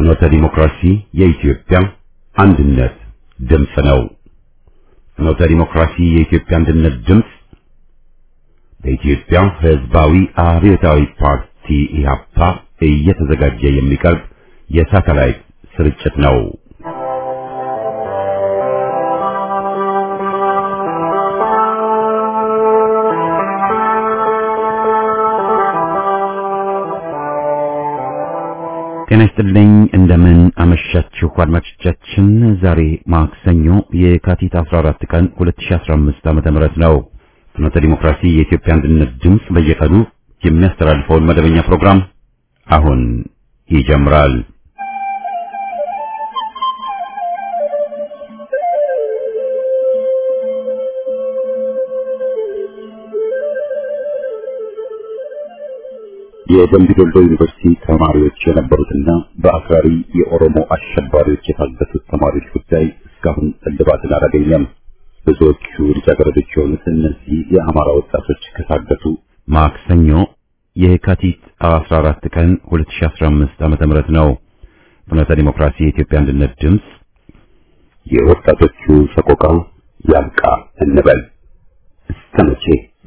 ፍኖተ ዲሞክራሲ የኢትዮጵያ አንድነት ድምፅ ነው። ፍኖተ ዲሞክራሲ የኢትዮጵያ አንድነት ድምፅ በኢትዮጵያ ሕዝባዊ አብዮታዊ ፓርቲ ኢህአፓ እየተዘጋጀ የሚቀርብ የሳተላይት ስርጭት ነው። ጤና ይስጥልኝ እንደምን አመሻችሁ አድማጮቻችን። ዛሬ ማክሰኞ የካቲት 14 ቀን 2015 ዓ.ም ነው። ፍኖተ ዲሞክራሲ የኢትዮጵያ አንድነት ድምፅ በየቀኑ የሚያስተላልፈውን መደበኛ ፕሮግራም አሁን ይጀምራል። የደምቢ ዶሎ ዩኒቨርሲቲ ተማሪዎች የነበሩትና በአክራሪ የኦሮሞ አሸባሪዎች የታገቱት ተማሪዎች ጉዳይ እስካሁን እልባትን አላገኘም። ብዙዎቹ ልጃገረዶች የሆኑት እነዚህ የአማራ ወጣቶች ከታገቱ ማክሰኞ የካቲት 14 ቀን 2015 ዓመተ ምህረት ነው። ፍኖተ ዲሞክራሲ የኢትዮጵያ አንድነት ድምፅ የወጣቶቹ ሰቆቃ ያብቃ እንበል እስከ መቼ?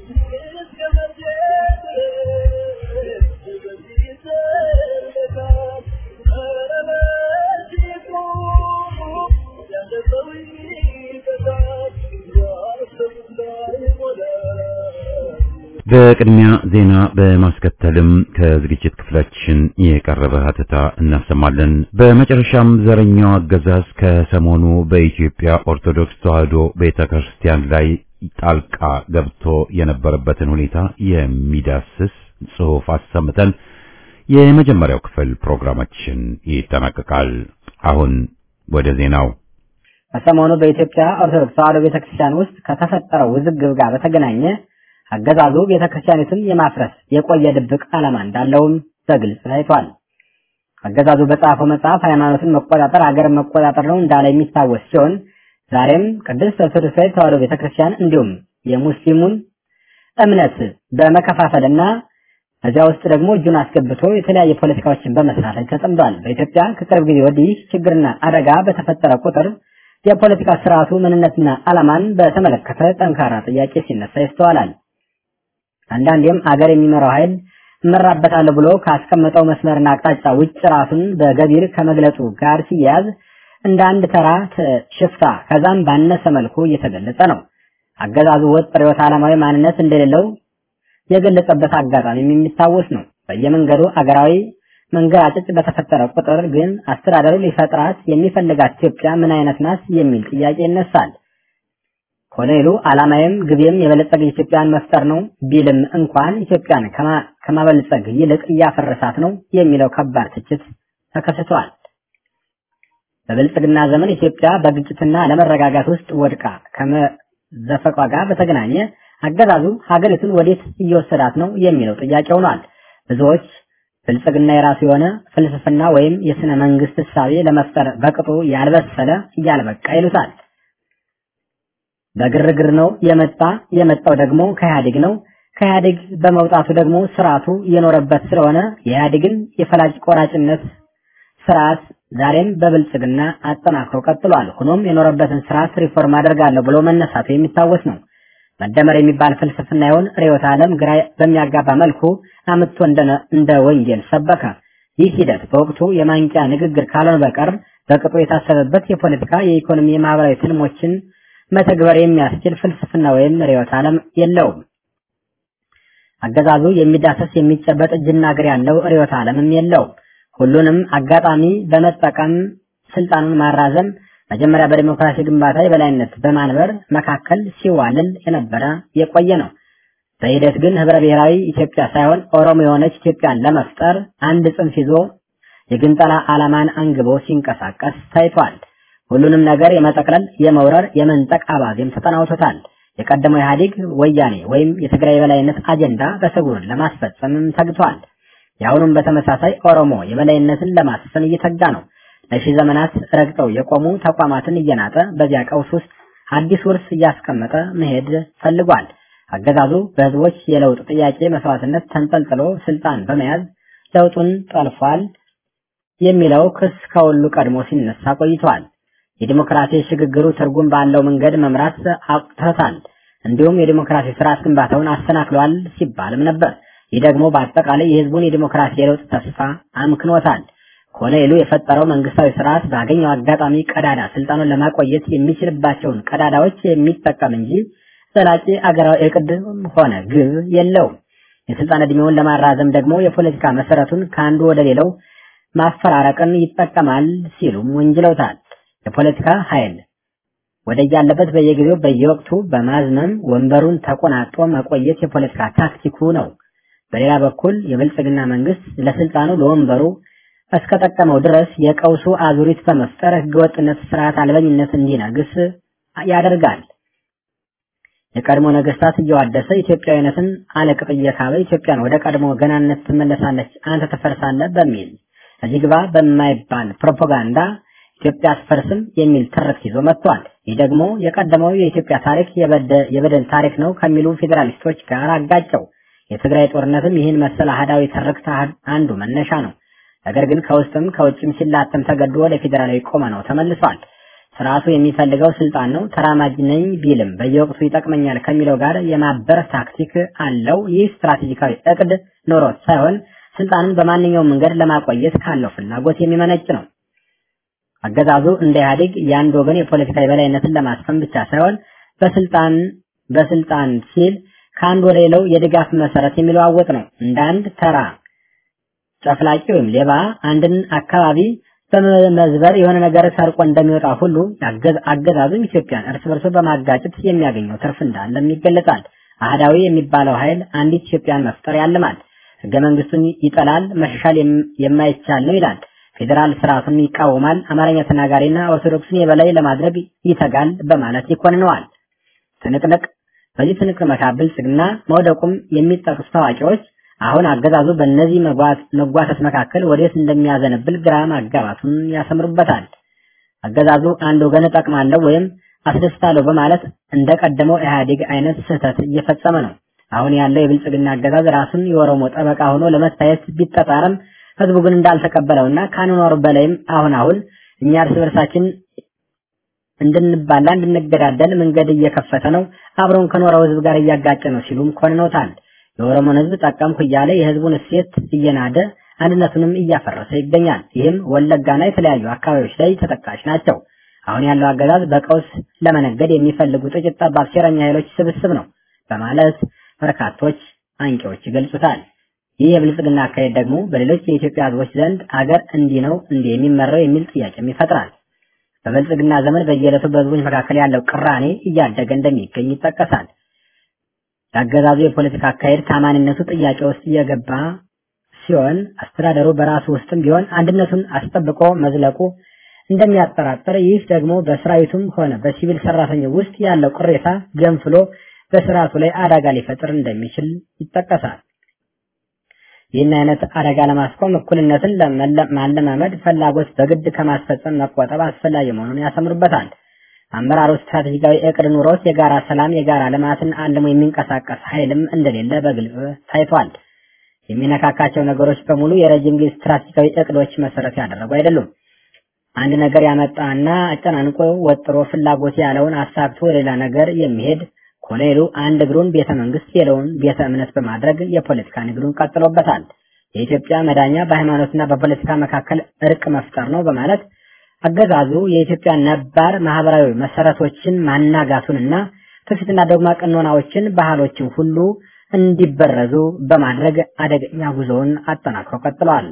በቅድሚያ ዜና በማስከተልም ከዝግጅት ክፍላችን የቀረበ ሀተታ እናሰማለን። በመጨረሻም ዘረኛው አገዛዝ ከሰሞኑ በኢትዮጵያ ኦርቶዶክስ ተዋሕዶ ቤተክርስቲያን ላይ ጣልቃ ገብቶ የነበረበትን ሁኔታ የሚዳስስ ጽሑፍ አሰምተን የመጀመሪያው ክፍል ፕሮግራማችን ይጠናቀቃል። አሁን ወደ ዜናው። ከሰሞኑ በኢትዮጵያ ኦርቶዶክስ ተዋሕዶ ቤተክርስቲያን ውስጥ ከተፈጠረው ውዝግብ ጋር በተገናኘ አገዛዙ ቤተክርስቲያኒቱን የማፍረስ የቆየ ድብቅ ዓላማ እንዳለውም በግልጽ ታይቷል። አገዛዙ በጻፈው መጽሐፍ ሃይማኖትን መቆጣጠር አገርን መቆጣጠር ነው እንዳለ የሚታወስ ሲሆን ዛሬም ቅድስት ኦርቶዶክሳዊ ተዋሕዶ ቤተክርስቲያን እንዲሁም የሙስሊሙን እምነት በመከፋፈልና ከዚያ ውስጥ ደግሞ እጁን አስገብቶ የተለያየ ፖለቲካዎችን በመስራት ላይ ተጠምዷል። በኢትዮጵያ ከቅርብ ጊዜ ወዲህ ችግርና አደጋ በተፈጠረ ቁጥር የፖለቲካ ስርዓቱ ምንነትና ዓላማን በተመለከተ ጠንካራ ጥያቄ ሲነሳ ይስተዋላል። አንዳንዴም አገር የሚመራው ኃይል እመራበታለሁ ብሎ ካስቀመጠው መስመርና አቅጣጫ ውጭ ራሱን በገቢር ከመግለጹ ጋር ሲያያዝ እንደ አንድ ተራ ሽፍታ ከዛም ባነሰ መልኩ እየተገለጸ ነው። አገዛዙ ወጥ ርዕዮተ ዓለማዊ ማንነት እንደሌለው የገለጸበት አጋጣሚ የሚታወስ ነው። በየመንገዱ አገራዊ መንገራጨጭ በተፈጠረ ቁጥር ግን አስተዳደሩ ሊፈጥራት የሚፈልጋት ኢትዮጵያ ምን አይነት ናት የሚል ጥያቄ ይነሳል። ኮሎኔሉ ዓላማዬም ግቤም የበለጸገ ኢትዮጵያን መፍጠር ነው ቢልም እንኳን ኢትዮጵያን ከማበልጸግ ይልቅ እያፈረሳት ነው የሚለው ከባድ ትችት ተከስቷል። በብልጽግና ዘመን ኢትዮጵያ በግጭትና ለመረጋጋት ውስጥ ወድቃ ከመዘፈቋ ጋር በተገናኘ አገዛዙ ሀገሪቱን ወዴት እየወሰዳት ነው የሚለው ጥያቄ ሆኗል። ብዙዎች ብልጽግና የራሱ የሆነ ፍልስፍና ወይም የስነ መንግስት እሳቤ ለመፍጠር በቅጡ ያልበሰለ እያልበቃ ይሉታል። በግርግር ነው የመጣ የመጣው ደግሞ ከኢህአዴግ ነው። ከኢህአዴግ በመውጣቱ ደግሞ ስርዓቱ የኖረበት ስለሆነ የኢህአዴግን የፈላጭ ቆራጭነት ስርዓት ዛሬም በብልጽግና አጠናክሮ ቀጥሏል። ሆኖም የኖረበትን ስርዓት ሪፎርም አደርጋለሁ ብሎ መነሳቱ የሚታወስ ነው። መደመር የሚባል ፍልስፍና ይሆን ርዕዮተ ዓለም ግራ በሚያጋባ መልኩ አምጥቶ እንደ ወንጌል ሰበከ። ይህ ሂደት በወቅቱ የማንቂያ ንግግር ካልሆነ በቀር በቅጡ የታሰበበት የፖለቲካ፣ የኢኮኖሚ፣ የማህበራዊ ትልሞችን መተግበር የሚያስችል ፍልስፍና ወይም ርዕዮተ ዓለም የለውም። አገዛዙ የሚዳሰስ የሚጨበጥ እጅና እግር ያለው ርዕዮተ ዓለምም የለውም። ሁሉንም አጋጣሚ በመጠቀም ስልጣኑን ማራዘም መጀመሪያ በዲሞክራሲ ግንባታ የበላይነት በማንበር መካከል ሲዋልል የነበረ የቆየ ነው። በሂደት ግን ህብረ ብሔራዊ ኢትዮጵያ ሳይሆን ኦሮሞ የሆነች ኢትዮጵያን ለመፍጠር አንድ ጽንፍ ይዞ የግንጠላ ዓላማን አንግቦ ሲንቀሳቀስ ታይቷል። ሁሉንም ነገር የመጠቅለል የመውረር፣ የመንጠቅ አባዜም ተጠናውቶታል። የቀደመው ኢህአዴግ ወያኔ ወይም የትግራይ የበላይነት አጀንዳ በስጉር ለማስፈጸምም ተግቷል። የአሁኑም በተመሳሳይ ኦሮሞ የበላይነትን ለማስፈን እየተጋ ነው። ለሺህ ዘመናት ረግጠው የቆሙ ተቋማትን እየናጠ በዚያ ቀውስ ውስጥ አዲስ ውርስ እያስቀመጠ መሄድ ፈልጓል። አገዛዙ በህዝቦች የለውጥ ጥያቄ መስዋዕትነት ተንጠልጥሎ ስልጣን በመያዝ ለውጡን ጠልፏል። የሚለው ክስ ከሁሉ ቀድሞ ሲነሳ ቆይቷል። የዲሞክራሲ ሽግግሩ ትርጉም ባለው መንገድ መምራት አቅቶታል። እንዲሁም የዲሞክራሲ ስርዓት ግንባታውን አሰናክሏል ሲባልም ነበር። ይህ ደግሞ በአጠቃላይ የህዝቡን የዲሞክራሲ የለውጥ ተስፋ አምክኖታል። ኮሎኔሉ የፈጠረው መንግስታዊ ስርዓት ባገኘው አጋጣሚ ቀዳዳ ስልጣኑን ለማቆየት የሚችልባቸውን ቀዳዳዎች የሚጠቀም እንጂ ዘላቂ አገራዊ እቅድ ሆነ ግብ የለውም። የስልጣን እድሜውን ለማራዘም ደግሞ የፖለቲካ መሰረቱን ከአንዱ ወደ ሌላው ማፈራረቅን ይጠቀማል ሲሉም ወንጅለውታል። የፖለቲካ ኃይል ወደ ያለበት በየጊዜው በየወቅቱ በማዝመም ወንበሩን ተቆናጦ መቆየት የፖለቲካ ታክቲኩ ነው። በሌላ በኩል የብልጽግና መንግስት ለስልጣኑ ለወንበሩ እስከጠቀመው ድረስ የቀውሱ አዙሪት በመፍጠር ህገወጥነት፣ ስርዓት አልበኝነት እንዲነግስ ያደርጋል። የቀድሞ ነገስታት እየዋደሰ ኢትዮጵያዊነትን አለቅጥ እየካበ ኢትዮጵያን ወደ ቀድሞ ገናነት ትመለሳለች፣ አንተ ትፈርሳለህ በሚል እዚህ ግባ በማይባል ፕሮፓጋንዳ ኢትዮጵያ አትፈርስም የሚል ትርክት ይዞ መጥቷል። ይህ ደግሞ የቀደመው የኢትዮጵያ ታሪክ የበደል ታሪክ ነው ከሚሉ ፌዴራሊስቶች ጋር አጋጨው። የትግራይ ጦርነትም ይህን መሰል አህዳዊ ትርክት አንዱ መነሻ ነው። ነገር ግን ከውስጥም ከውጭም ሲላተም ተገዶ ለፌዴራላዊ ቆመ ነው ተመልሷል። ስርዓቱ የሚፈልገው ስልጣን ነው። ተራማጅ ነኝ ቢልም በየወቅቱ ይጠቅመኛል ከሚለው ጋር የማበር ታክቲክ አለው። ይህ ስትራቴጂካዊ እቅድ ኖሮት ሳይሆን ስልጣንን በማንኛውም መንገድ ለማቆየት ካለው ፍላጎት የሚመነጭ ነው። አገዛዙ እንደ ኢህአዴግ የአንድ ወገን የፖለቲካ የበላይነትን ለማስፈን ብቻ ሳይሆን በስልጣን በስልጣን ሲል ከአንድ ወደ ሌላው የድጋፍ መሰረት የሚለዋወጥ ነው። እንደ አንድ ተራ ጨፍላቂ ወይም ሌባ አንድን አካባቢ በመመዝበር የሆነ ነገር ሰርቆ እንደሚወጣ ሁሉ አገዛዙም ኢትዮጵያን እርስ በርሱ በማጋጨት የሚያገኘው ትርፍ እንዳለም ይገለጻል። አህዳዊ የሚባለው ኃይል አንዲት ኢትዮጵያን መፍጠር ያልማል። ህገ መንግስቱን ይጠላል፣ መሻሻል የማይቻል ነው ይላል። ፌዴራል ስርዓቱን ይቃወማል፣ አማርኛ ተናጋሪና ኦርቶዶክስን የበላይ ለማድረግ ይተጋል በማለት ይኮንነዋል። ትንቅንቅ በዚህ ትንቅንቅ መካከል ብልጽግና መውደቁም የሚጠቅሱ ታዋቂዎች አሁን አገዛዙ በእነዚህ መጓተት መካከል ወዴት እንደሚያዘነብል ግራ ማጋባቱን ያሰምሩበታል። አገዛዙ አንድ ወገን እጠቅማለሁ ወይም አስደስታለሁ በማለት እንደቀደመው ኢህአዴግ አይነት ስህተት እየፈጸመ ነው። አሁን ያለው የብልጽግና አገዛዝ ራሱን የኦሮሞ ጠበቃ ሆኖ ለመታየት ቢጠጣርም ህዝቡ ግን እንዳልተቀበለውና ከአኗኗሩ በላይም አሁን አሁን እኛ እርስ በርሳችን እንድንባላ እንድንገዳደል መንገድ እየከፈተ ነው፣ አብረውን ከኖረው ህዝብ ጋር እያጋጨ ነው ሲሉም ኮንነውታል። የኦሮሞን ህዝብ ጠቀምኩ እያለ የህዝቡን እሴት እየናደ አንድነቱንም እያፈረሰ ይገኛል። ይህም ወለጋና የተለያዩ አካባቢዎች ላይ ተጠቃሽ ናቸው። አሁን ያለው አገዛዝ በቀውስ ለመነገድ የሚፈልጉ ጥቂት ጠባብ ሴረኛ ኃይሎች ስብስብ ነው በማለት በርካቶች አንቂዎች ይገልጹታል። ይህ የብልጽግና አካሄድ ደግሞ በሌሎች የኢትዮጵያ ህዝቦች ዘንድ አገር እንዲህ ነው እንዲህ የሚመራው የሚል ጥያቄም ይፈጥራል። በብልጽግና ዘመን በየዕለቱ በህዝቦች መካከል ያለው ቅራኔ እያደገ እንደሚገኝ ይጠቀሳል። የአገዛዙ የፖለቲካ አካሄድ ታማኒነቱ ጥያቄ ውስጥ እየገባ ሲሆን አስተዳደሩ በራሱ ውስጥም ቢሆን አንድነቱን አስጠብቆ መዝለቁ እንደሚያጠራጥር፣ ይህ ደግሞ በሰራዊቱም ሆነ በሲቪል ሰራተኛው ውስጥ ያለው ቅሬታ ገንፍሎ በስርዓቱ ላይ አደጋ ሊፈጥር እንደሚችል ይጠቀሳል። ይህን አይነት አደጋ ለማስቆም እኩልነትን ማለማመድ ፍላጎት በግድ ከማስፈጸም መቆጠብ አስፈላጊ መሆኑን ያሰምሩበታል። አመራሩ ስትራቴጂካዊ እቅድ ኑሮት የጋራ ሰላም፣ የጋራ ልማትን አልሞ የሚንቀሳቀስ ኃይልም እንደሌለ በግልጽ ታይቷል። የሚነካካቸው ነገሮች በሙሉ የረጅም ጊዜ ስትራቴጂካዊ እቅዶች መሰረት ያደረጉ አይደሉም። አንድ ነገር ያመጣና አጨናንቆ ወጥሮ ፍላጎት ያለውን አሳክቶ ሌላ ነገር የሚሄድ ኮሎኔሉ አንድ እግሩን ቤተ መንግስት ሌላውን ቤተ እምነት በማድረግ የፖለቲካ ንግዱን ቀጥሎበታል። የኢትዮጵያ መዳኛ በሃይማኖትና በፖለቲካ መካከል እርቅ መፍጠር ነው በማለት አገዛዙ የኢትዮጵያ ነባር ማህበራዊ መሰረቶችን ማናጋቱንና ትውፊትና ዶግማ ቀኖናዎችን፣ ባህሎችን ሁሉ እንዲበረዙ በማድረግ አደገኛ ጉዞውን አጠናክሮ ቀጥሏል።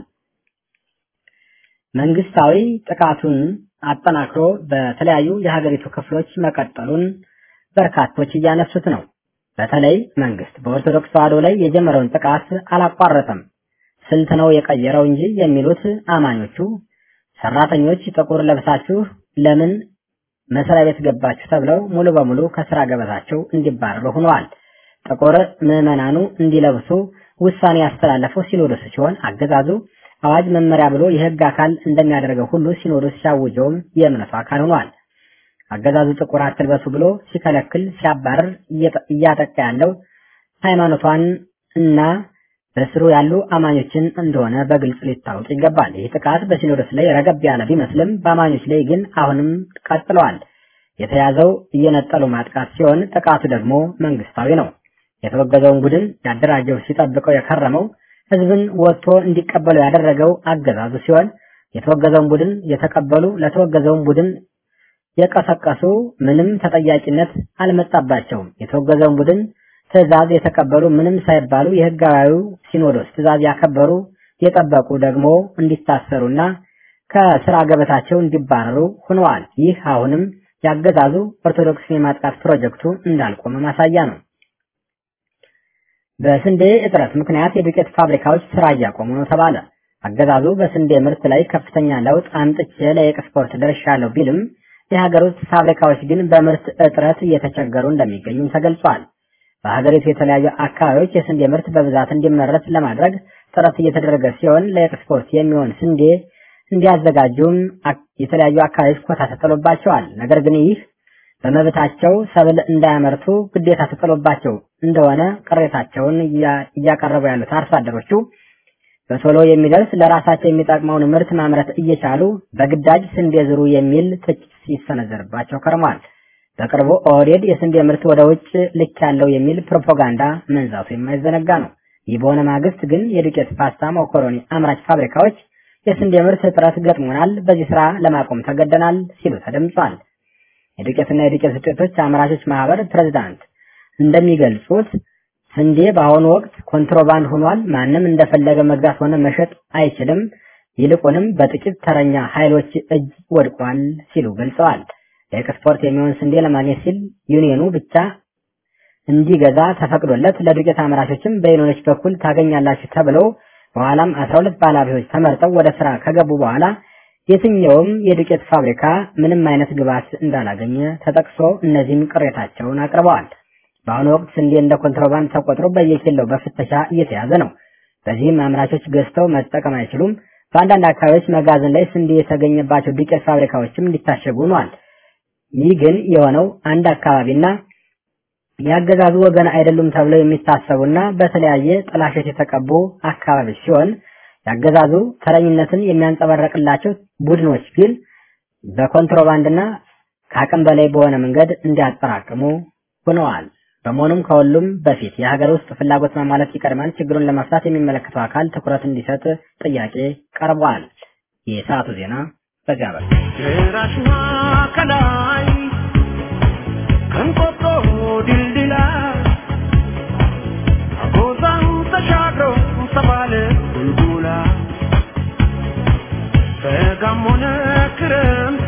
መንግስታዊ ጥቃቱን አጠናክሮ በተለያዩ የሀገሪቱ ክፍሎች መቀጠሉን በርካቶች እያነሱት ነው። በተለይ መንግስት በኦርቶዶክስ ተዋሕዶ ላይ የጀመረውን ጥቃት አላቋረጠም። ስልት ነው የቀየረው እንጂ የሚሉት አማኞቹ ሰራተኞች ጥቁር ለብሳችሁ ለምን መስሪያ ቤት ገባችሁ ተብለው ሙሉ በሙሉ ከስራ ገበታቸው እንዲባረሩ ሆነዋል። ጥቁር ምዕመናኑ እንዲለብሱ ውሳኔ ያስተላለፈው ሲኖዶስ ሲሆን አገዛዙ አዋጅ መመሪያ ብሎ የህግ አካል እንደሚያደርገው ሁሉ ሲኖዶስ ሲያውጀውም የእምነቱ አካል ሆኗል። አገዛዙ ጥቁር አትልበሱ ብሎ ሲከለክል ሲያባረር እያጠቃ ያለው ሃይማኖቷን እና በስሩ ያሉ አማኞችን እንደሆነ በግልጽ ሊታወቅ ይገባል። ይህ ጥቃት በሲኖዶስ ላይ ረገብ ያለ ቢመስልም በአማኞች ላይ ግን አሁንም ቀጥለዋል። የተያዘው እየነጠሉ ማጥቃት ሲሆን ጥቃቱ ደግሞ መንግስታዊ ነው። የተወገዘውን ቡድን ያደራጀው ሲጠብቀው የከረመው ህዝብን ወጥቶ እንዲቀበሉ ያደረገው አገዛዙ ሲሆን የተወገዘውን ቡድን የተቀበሉ ለተወገዘውን ቡድን የቀሰቀሱ ምንም ተጠያቂነት አልመጣባቸውም። የተወገዘውን ቡድን ትዕዛዝ የተቀበሉ ምንም ሳይባሉ የህጋዊው ሲኖዶስ ትዕዛዝ ያከበሩ የጠበቁ ደግሞ እንዲታሰሩና ከስራ ገበታቸው እንዲባረሩ ሆነዋል። ይህ አሁንም ያገዛዙ ኦርቶዶክስን የማጥቃት ፕሮጀክቱ እንዳልቆመ ማሳያ ነው። በስንዴ እጥረት ምክንያት የዱቄት ፋብሪካዎች ስራ እያቆሙ ነው ተባለ። አገዛዙ በስንዴ ምርት ላይ ከፍተኛ ለውጥ አምጥቼ ለኤክስፖርት ደርሻለሁ ቢልም የሀገር ውስጥ ፋብሪካዎች ግን በምርት እጥረት እየተቸገሩ እንደሚገኙም ተገልጿል። በሀገሪቱ የተለያዩ አካባቢዎች የስንዴ ምርት በብዛት እንዲመረት ለማድረግ ጥረት እየተደረገ ሲሆን ለኤክስፖርት የሚሆን ስንዴ እንዲያዘጋጁም የተለያዩ አካባቢዎች ኮታ ተጥሎባቸዋል። ነገር ግን ይህ በመብታቸው ሰብል እንዳያመርቱ ግዴታ ተጥሎባቸው እንደሆነ ቅሬታቸውን እያቀረቡ ያሉት አርሶ አደሮቹ በቶሎ የሚደርስ ለራሳቸው የሚጠቅመውን ምርት ማምረት እየቻሉ በግዳጅ ስንዴ ዝሩ የሚል ትችት ሲሰነዘርባቸው ከርሟል። በቅርቡ ኦህዴድ የስንዴ ምርት ወደ ውጭ ልክ ያለው የሚል ፕሮፓጋንዳ መንዛቱ የማይዘነጋ ነው። ይህ በሆነ ማግስት ግን የዱቄት ፓስታ፣ መኮሮኒ አምራች ፋብሪካዎች የስንዴ ምርት እጥረት ገጥሞናል፣ በዚህ ስራ ለማቆም ተገደናል ሲሉ ተደምጿል። የዱቄትና የዱቄት ውጤቶች አምራቾች ማህበር ፕሬዝዳንት እንደሚገልጹት ስንዴ በአሁኑ ወቅት ኮንትሮባንድ ሆኗል። ማንም እንደፈለገ መግዛት ሆነ መሸጥ አይችልም። ይልቁንም በጥቂት ተረኛ ኃይሎች እጅ ወድቋል ሲሉ ገልጸዋል። ለኤክስፖርት የሚሆን ስንዴ ለማግኘት ሲል ዩኒየኑ ብቻ እንዲገዛ ተፈቅዶለት ለዱቄት አምራቾችም በዩኒዮኖች በኩል ታገኛላችሁ ተብለው በኋላም 12 ባለሀብቶች ተመርጠው ወደ ስራ ከገቡ በኋላ የትኛውም የዱቄት ፋብሪካ ምንም አይነት ግብዓት እንዳላገኘ ተጠቅሶ እነዚህም ቅሬታቸውን አቅርበዋል። በአሁኑ ወቅት ስንዴ እንደ ኮንትሮባንድ ተቆጥሮ በየኪሎው በፍተሻ እየተያዘ ነው። በዚህም አምራቾች ገዝተው መጠቀም አይችሉም። በአንዳንድ አካባቢዎች መጋዘን ላይ ስንዴ የተገኘባቸው ዱቄት ፋብሪካዎችም እንዲታሸጉ ሆኗል። ይህ ግን የሆነው አንድ አካባቢና የአገዛዙ ወገን አይደሉም ተብለው የሚታሰቡና በተለያየ ጥላሸት የተቀቡ አካባቢዎች ሲሆን የአገዛዙ ተረኝነትን የሚያንጸባረቅላቸው ቡድኖች ግን በኮንትሮባንድና ከአቅም በላይ በሆነ መንገድ እንዲያጠራቅሙ ሆነዋል። በመሆኑም ከሁሉም በፊት የሀገር ውስጥ ፍላጎት ማሟላት ይቀድማል። ችግሩን ለመፍታት የሚመለከተው አካል ትኩረት እንዲሰጥ ጥያቄ ቀርቧል። የሰዓቱ ዜና በዚያ በል ራሽማ ከላይ ከንቆጦ ድልድላ አጎዛን ተሻግሮ ተባለ ቡልቡላ በጋም ሆነ ክረምት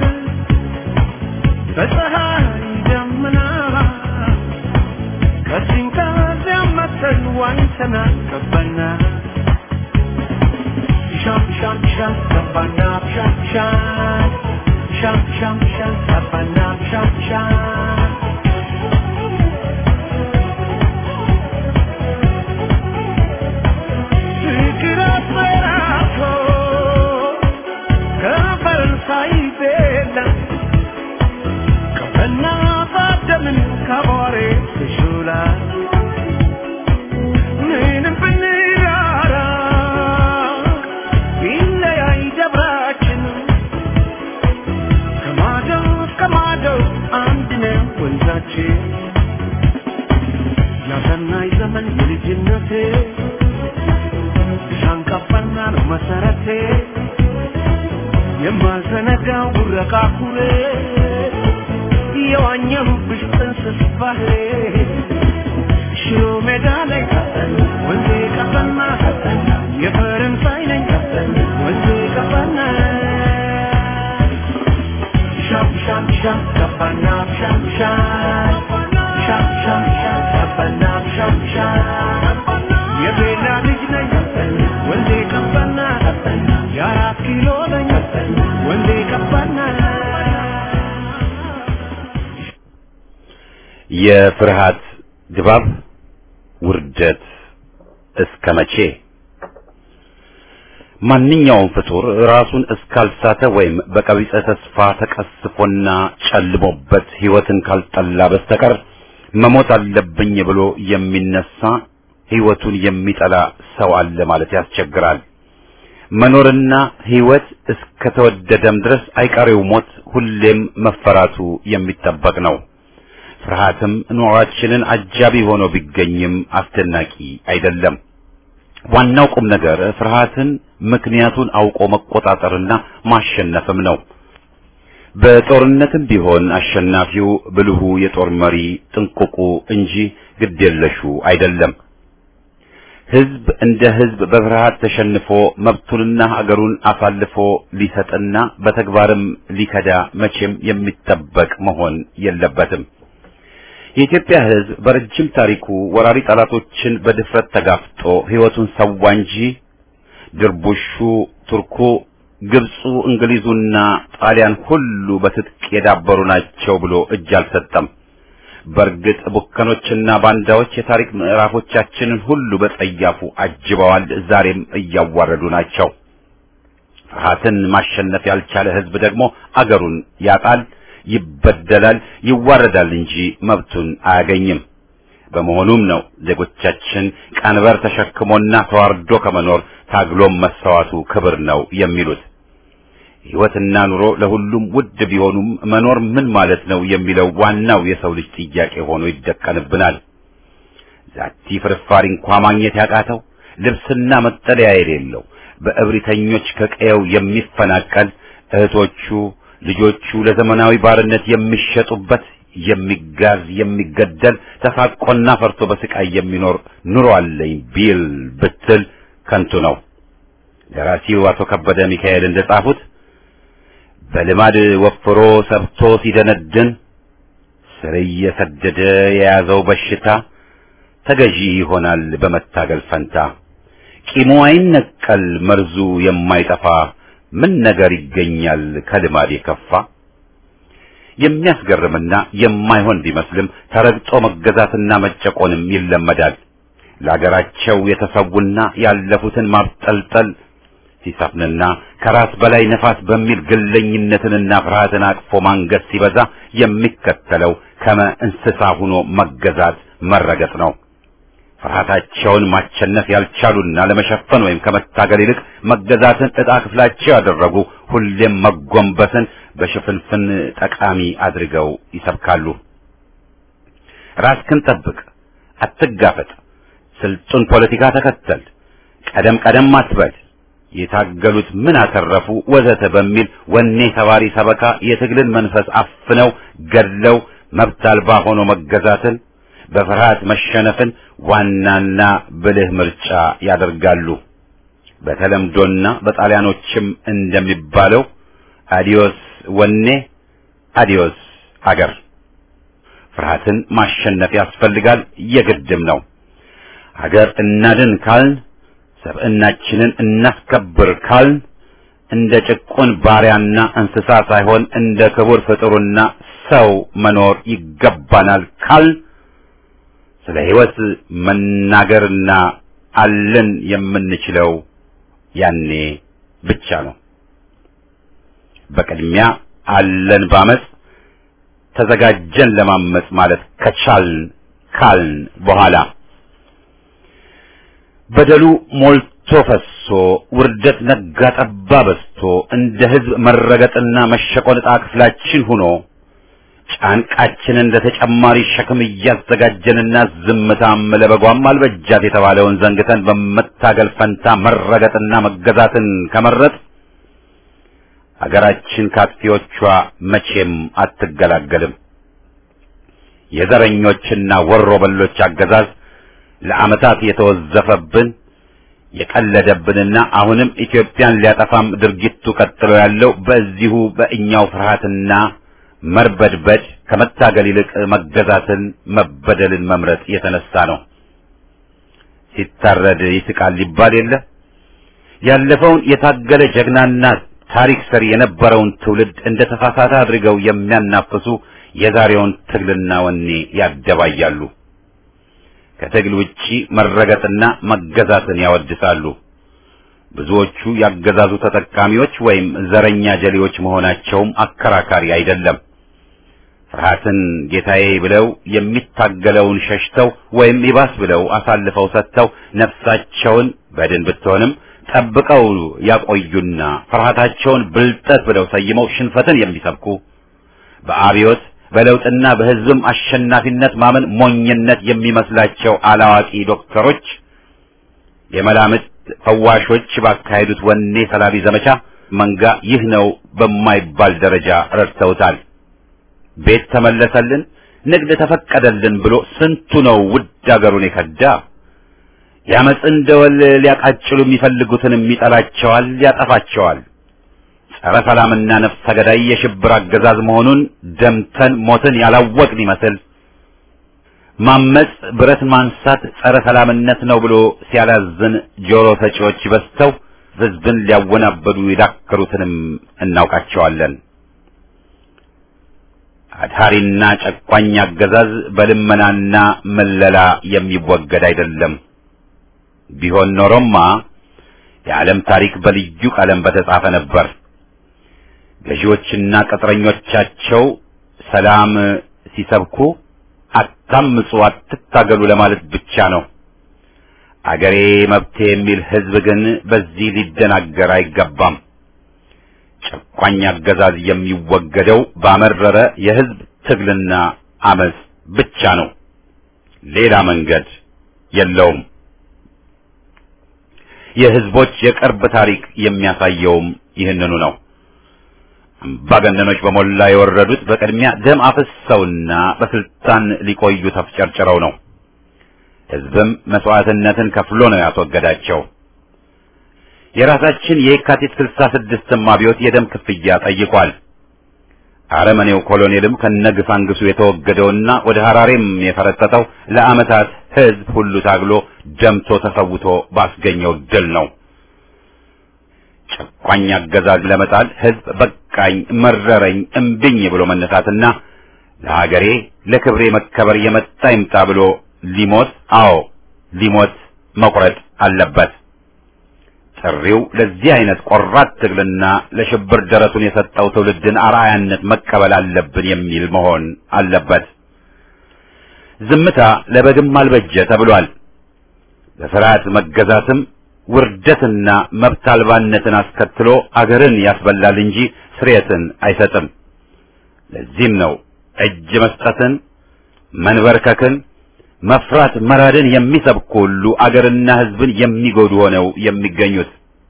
በፀሐይ ደመና ከዚህም ከዚያም መተን ዋኝተናል ገባና ሻም ሻም ሻም ገባና ሻም ሻም ሻም ሻም ሻም ገባና ሻም ሻም ፍቅር አስፈራቶ ከፈረንሳይ ቤላ ከፈና ባደምን ከቧሬ ትሹላ ምንም ብንራራ ቢለያይ ደብራችን ከማዶ እስከ ማዶ አንድ ነው ወንዛችን ያሰናይ ዘመን የልጅነቴ ሻንቃፋና ነው መሰረቴ የማልዘነጋው ጉረቃ ኩሬ የዋኘሁብሽ ጥንስስ ባህሬ ሽሮ ሜዳ ላይ ወንዜ ቀፈና የፈረንሳይ ነኝ ወንዜ ቀፈና ሻም ሻም ሻም ቀፈና ሻም ሻም ሻም ሻም ሻም ቀፈና ሻም ሻም የቤላ ልጅ ነኝ ወንዜ ቀፈና የአራት ኪሎ ነኝ ወንዜ ቀፈና የፍርሃት ድባብ ውርደት እስከ መቼ? ማንኛውም ፍጡር ራሱን እስካልሳተ ወይም በቀቢጸ ተስፋ ተቀስፎና ጨልሞበት ሕይወትን ካልጠላ በስተቀር መሞት አለብኝ ብሎ የሚነሳ ሕይወቱን የሚጠላ ሰው አለ ማለት ያስቸግራል። መኖርና ሕይወት እስከተወደደም ድረስ አይቀሬው ሞት ሁሌም መፈራቱ የሚጠበቅ ነው። ፍርሃትም ኑሯችንን አጃቢ ሆኖ ቢገኝም አስደናቂ አይደለም። ዋናው ቁም ነገር ፍርሃትን ምክንያቱን አውቆ መቆጣጠርና ማሸነፍም ነው። በጦርነትም ቢሆን አሸናፊው ብልሁ የጦር መሪ ጥንቁቁ እንጂ ግዴለሹ አይደለም። ሕዝብ እንደ ሕዝብ በፍርሃት ተሸንፎ መብቱንና ሀገሩን አሳልፎ ሊሰጥና በተግባርም ሊከዳ መቼም የሚጠበቅ መሆን የለበትም። የኢትዮጵያ ሕዝብ በረጅም ታሪኩ ወራሪ ጠላቶችን በድፍረት ተጋፍጦ ሕይወቱን ሰዋ እንጂ ድርቡሹ፣ ቱርኩ፣ ግብፁ፣ እንግሊዙና ጣሊያን ሁሉ በትጥቅ የዳበሩ ናቸው ብሎ እጅ አልሰጠም። በእርግጥ ቡከኖችና ባንዳዎች የታሪክ ምዕራፎቻችንን ሁሉ በጸያፉ አጅበዋል፣ ዛሬም እያዋረዱ ናቸው። ፍርሃትን ማሸነፍ ያልቻለ ሕዝብ ደግሞ አገሩን ያጣል፣ ይበደላል፣ ይዋረዳል እንጂ መብቱን አያገኝም። በመሆኑም ነው ዜጎቻችን ቀንበር ተሸክሞና ተዋርዶ ከመኖር ታግሎም መሰዋቱ ክብር ነው የሚሉት። ሕይወትና ኑሮ ለሁሉም ውድ ቢሆኑም መኖር ምን ማለት ነው የሚለው ዋናው የሰው ልጅ ጥያቄ ሆኖ ይደቀንብናል። ዛቲ ፍርፋሪ እንኳ ማግኘት ያቃተው ልብስና መጠለያ የሌለው በእብሪተኞች ከቀየው የሚፈናቀል እህቶቹ ልጆቹ ለዘመናዊ ባርነት የሚሸጡበት የሚጋዝ የሚገደል ተሳቆና ፈርቶ በስቃይ የሚኖር ኑሮ አለኝ ቢል ብትል ከንቱ ነው። ደራሲው አቶ ከበደ ሚካኤል እንደጻፉት በልማድ ወፍሮ ሰብቶ ሲደነድን ስር እየሰደደ የያዘው በሽታ ተገዢ ይሆናል በመታገል ፈንታ። ቂሙ አይነቀል መርዙ የማይጠፋ ምን ነገር ይገኛል ከልማድ የከፋ። የሚያስገርምና የማይሆን ቢመስልም ተረግጦ መገዛትና መጨቆንም ይለመዳል። ለአገራቸው የተሰዉና ያለፉትን ማብጠልጠል ሲሰፍንና ከራስ በላይ ነፋስ በሚል ግለኝነትንና ፍርሃትን አቅፎ ማንገስ ሲበዛ የሚከተለው ከመ እንስሳ ሆኖ መገዛት መረገጥ ነው። ፍርሃታቸውን ማቸነፍ ያልቻሉና ለመሸፈን ወይም ከመታገል ይልቅ መገዛትን ዕጣ ክፍላቸው ያደረጉ ሁሌም መጎንበስን በሽፍንፍን ጠቃሚ አድርገው ይሰብካሉ። ራስክን ጠብቅ፣ አትጋፈጥ፣ ስልጡን ፖለቲካ ተከተል፣ ቀደም ቀደም አትበል፣ የታገሉት ምን አተረፉ ወዘተ በሚል ወኔ ተባሪ ሰበካ የትግልን መንፈስ አፍነው ገድለው መብት አልባ ሆኖ መገዛትን በፍርሃት መሸነፍን ዋናና ብልህ ምርጫ ያደርጋሉ። በተለምዶና በጣሊያኖችም እንደሚባለው አዲዮስ ወኔ አዲዮስ አገር። ፍርሃትን ማሸነፍ ያስፈልጋል፣ የግድም ነው። ሀገር እናድን ካልን፣ ሰብዕናችንን እናስከብር ካልን እንደ ጭቁን ባሪያና እንስሳ ሳይሆን እንደ ክቡር ፍጡርና ሰው መኖር ይገባናል ካልን ስለ ሕይወት መናገርና አለን የምንችለው ያኔ ብቻ ነው። በቅድሚያ አለን ባመጽ ተዘጋጀን ለማመጽ ማለት ከቻልን ካልን በኋላ በደሉ ሞልቶ ፈሶ ውርደት ነጋ ጠባ በዝቶ እንደ ሕዝብ መረገጥና መሸቆን ዕጣ ክፍላችን ሆኖ ጫንቃችንን ለተጨማሪ ሸክም እያዘጋጀንና ዝምታም ለበጓም አልበጃት የተባለውን ዘንግተን በመታገል ፈንታ መረገጥና መገዛትን ከመረጥ አገራችን ካጥፊዎቿ መቼም አትገላገልም። የዘረኞችና ወሮ በሎች አገዛዝ ለዓመታት የተወዘፈብን የቀለደብንና አሁንም ኢትዮጵያን ሊያጠፋም ድርጊቱ ቀጥሎ ያለው በዚሁ በእኛው ፍርሃትና መርበድበድ ከመታገል ይልቅ መገዛትን መበደልን መምረጥ የተነሳ ነው። ሲታረድ ይስቃል ሊባል የለ ያለፈውን የታገለ ጀግናና ታሪክ ሰሪ የነበረውን ትውልድ እንደ ተሳሳተ አድርገው የሚያናፍሱ የዛሬውን ትግልና ወኔ ያደባያሉ። ከትግል ውጪ መረገጥና መገዛትን ያወድሳሉ። ብዙዎቹ ያገዛዙ ተጠቃሚዎች ወይም ዘረኛ ጀሌዎች መሆናቸውም አከራካሪ አይደለም። ፍርሃትን ጌታዬ ብለው የሚታገለውን ሸሽተው ወይም ይባስ ብለው አሳልፈው ሰጥተው ነፍሳቸውን በድን ብትሆንም ጠብቀው ያቆዩና ፍርሃታቸውን ብልጠት ብለው ሰይመው ሽንፈትን የሚሰብኩ በአብዮት በለውጥና በሕዝብም አሸናፊነት ማመን ሞኝነት የሚመስላቸው አላዋቂ ዶክተሮች የመላምት ፈዋሾች ባካሄዱት ወኔ ሰላቢ ዘመቻ መንጋ ይህ ነው በማይባል ደረጃ ረድተውታል። ቤት ተመለሰልን፣ ንግድ ተፈቀደልን ብሎ ስንቱ ነው ውድ አገሩን የከዳ። የአመፅን ደወል ሊያቃጭሉ የሚፈልጉትንም ይጠላቸዋል፣ ያጠፋቸዋል። ጸረ ሰላምና ነፍሰ ገዳይ የሽብር አገዛዝ መሆኑን ደምተን ሞትን ያላወቅን ይመስል ማመጽ ብረት ማንሳት ጸረ ሰላምነት ነው ብሎ ሲያላዝን ጆሮ ሰጪዎች በዝተው ሕዝብን ሊያወናበዱ የዳከሩትንም እናውቃቸዋለን። አድሃሪና ጨቋኝ አገዛዝ በልመናና መለላ የሚወገድ አይደለም። ቢሆን ኖሮማ የዓለም ታሪክ በልዩ ቀለም በተጻፈ ነበር። ገዢዎችና ቅጥረኞቻቸው ሰላም ሲሰብኩ አታምጹ፣ አትታገሉ ለማለት ብቻ ነው። አገሬ መብቴ የሚል ሕዝብ ግን በዚህ ሊደናገር አይገባም። ጨቋኝ አገዛዝ የሚወገደው ባመረረ የሕዝብ ትግልና አመፅ ብቻ ነው። ሌላ መንገድ የለውም። የሕዝቦች የቅርብ ታሪክ የሚያሳየውም ይህንኑ ነው። አምባገነኖች በሞላ የወረዱት በቅድሚያ ደም አፍሰውና በስልጣን ሊቆዩ ተፍጨርጭረው ነው። ሕዝብም መስዋዕትነትን ከፍሎ ነው ያስወገዳቸው። የራሳችን የካቲት ስልሳ ስድስትም አብዮት የደም ክፍያ ጠይቋል። አረመኔው ኮሎኔልም ከነግሳንግሱ የተወገደውና ወደ ሐራሬም የፈረጠጠው ለዓመታት ሕዝብ ሁሉ ታግሎ ደምቶ ተሰውቶ ባስገኘው ድል ነው። ጨቋኝ አገዛዝ ለመጣል ሕዝብ በቃኝ፣ መረረኝ፣ እምብኝ ብሎ መነሳትና ለሀገሬ ለክብሬ መከበር የመጣ ይምጣ ብሎ ሊሞት አዎ ሊሞት መቁረጥ አለበት። ጥሪው ለዚህ አይነት ቆራጥ ትግልና ለሽብር ደረቱን የሰጠው ትውልድን አርአያነት መቀበል አለብን የሚል መሆን አለበት። ዝምታ ለበግም አልበጀ ተብሏል። በፍርሃት መገዛትም ውርደትና መብት አልባነትን አስከትሎ አገርን ያስበላል እንጂ ስርየትን አይሰጥም። ለዚህም ነው እጅ መስጠትን፣ መንበርከክን፣ መፍራት መራድን የሚሰብኩ ሁሉ አገርና ሕዝብን የሚጎዱ ሆነው የሚገኙት።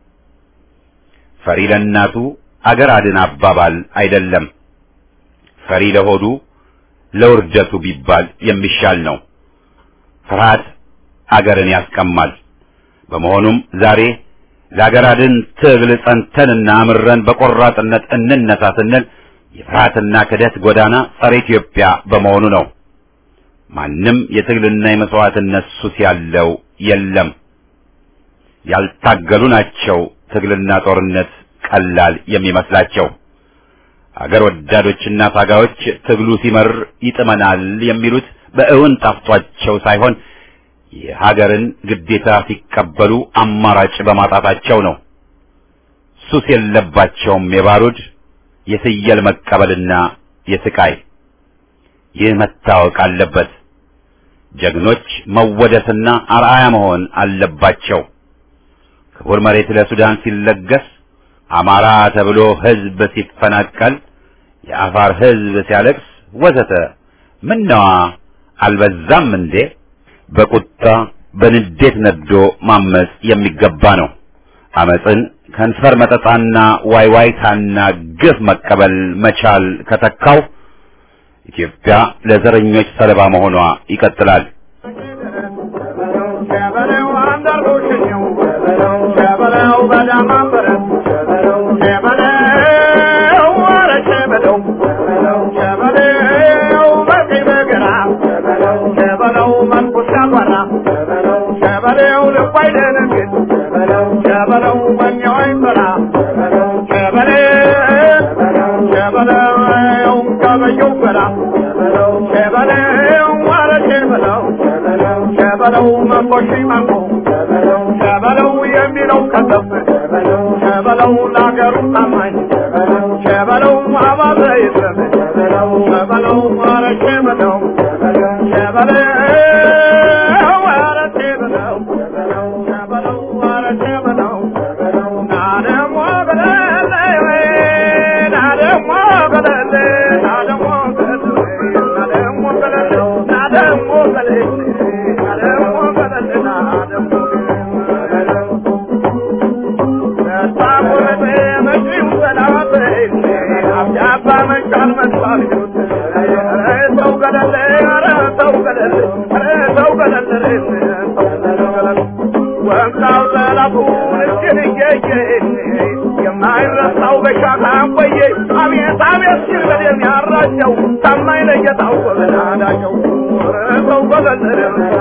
ፈሪ ለእናቱ አገር አድን አባባል አይደለም። ፈሪ ለሆዱ ለውርደቱ ቢባል የሚሻል ነው። ፍርሃት አገርን ያስቀማል። በመሆኑም ዛሬ ለአገር አድን ትግል ጸንተንና አምረን በቆራጥነት እንነሳ ስንል የፍርሃትና ክደት ጎዳና ጸረ ኢትዮጵያ በመሆኑ ነው። ማንም የትግልና የመስዋዕትነት ሱስ ያለው የለም። ያልታገሉ ናቸው ትግልና ጦርነት ቀላል የሚመስላቸው። አገር ወዳዶችና ታጋዮች ትግሉ ሲመር ይጥመናል የሚሉት በእውን ጣፍቷቸው ሳይሆን የሀገርን ግዴታ ሲቀበሉ አማራጭ በማጣታቸው ነው። ሱስ የለባቸውም የባሩድ የፍየል መቀበልና የስቃይ። ይህ መታወቅ አለበት። ጀግኖች መወደስና አርአያ መሆን አለባቸው። ክቡር መሬት ለሱዳን ሲለገስ፣ አማራ ተብሎ ሕዝብ ሲፈናቀል፣ የአፋር ሕዝብ ሲያለቅስ ወዘተ ምነዋ አልበዛም እንዴ? በቁጣ በንዴት ነዶ ማመጽ የሚገባ ነው። አመጽን ከንፈር መጠጣና ዋይዋይታና ግፍ መቀበል መቻል ከተካው ኢትዮጵያ ለዘረኞች ሰለባ መሆኗ ይቀጥላል። ሸበለው መቆሺ ማቆ ሸበለው የሚለው ከሰፍ ሸበለው ለአገሩ ታማኝ ሸበለው አባዘ ይጥረብ ሸበለው ኧረ ሸበለው ሸበለው ኧረ ሸበለው ሸበለው ኧረ ሸበለው ና ደሞ ገለለ ና ደሞ ገለለ ና ደሞ ገለለ ና ደሞ ገለለ ና ደሞ ገለለ ና ደሞ ገለለ ና ደሞ ወንካው ጠላቱ እጅን እየየ የማይረሳው በሻካ ቆየ አቤት አቤት ሲል በደም ያራጨው ታማኝ ለጌታው ጎበናዳቸው ሰው ጎበለለ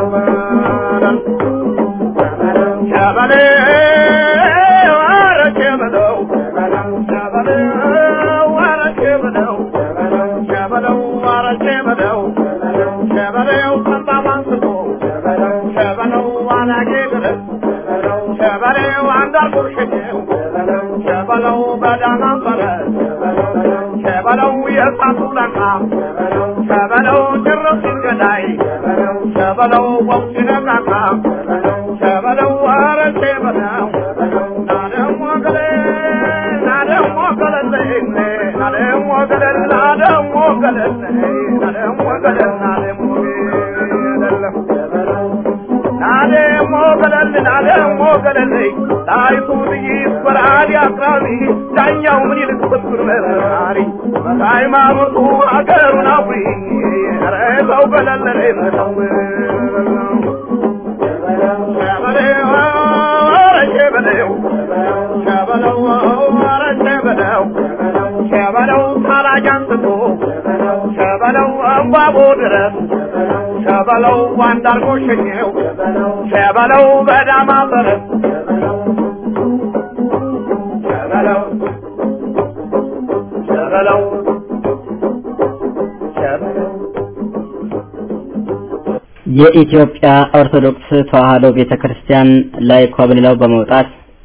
ሸበሌ ኧረ ሸበለው ሸበለው ኧረ ሸበለው ሸበለው ኧረ ሸበለው ሸበለው ጠባብ አንስቶ ሸበለው አናጌ ድረስ ሸበለው አንዳርጎ ሸኘው ሸበለው በዳማ ፈረስ ሸበለው የእሳቱ ላቃ ሸበለው ጭርስ ሲል ገዳይ ሸበለው ወቅ ሲነቃቃ ሸበለው ኧረ ሸበለው ናደሞ ገለል ናደሞ ገለል ናደሞ ገለል ናደሞ ገለል ናደሞ ገለል ናደሞ ገለል ናደሞ ገለል ናደሞ ገለል ጣይቱ ጥይት በራሪ አቅራቢ ዳኛው ምን ይልቅ ብትር መራሪ ሃይማኖቱ አገሩን አፍሪ ኧረ ሰው ገለል ሰው ሸበለው ታላጅ አንስቶ ሸበለው እምባቦ ድረስ ሸበለው ዋንዳርጎ ሸኘው ሸበለው በዳማ ፈረስ ሸበለው ሸበለው ሸበለው የኢትዮጵያ ኦርቶዶክስ ተዋሕዶ ቤተክርስቲያን ላይ ኮብልለው በመውጣት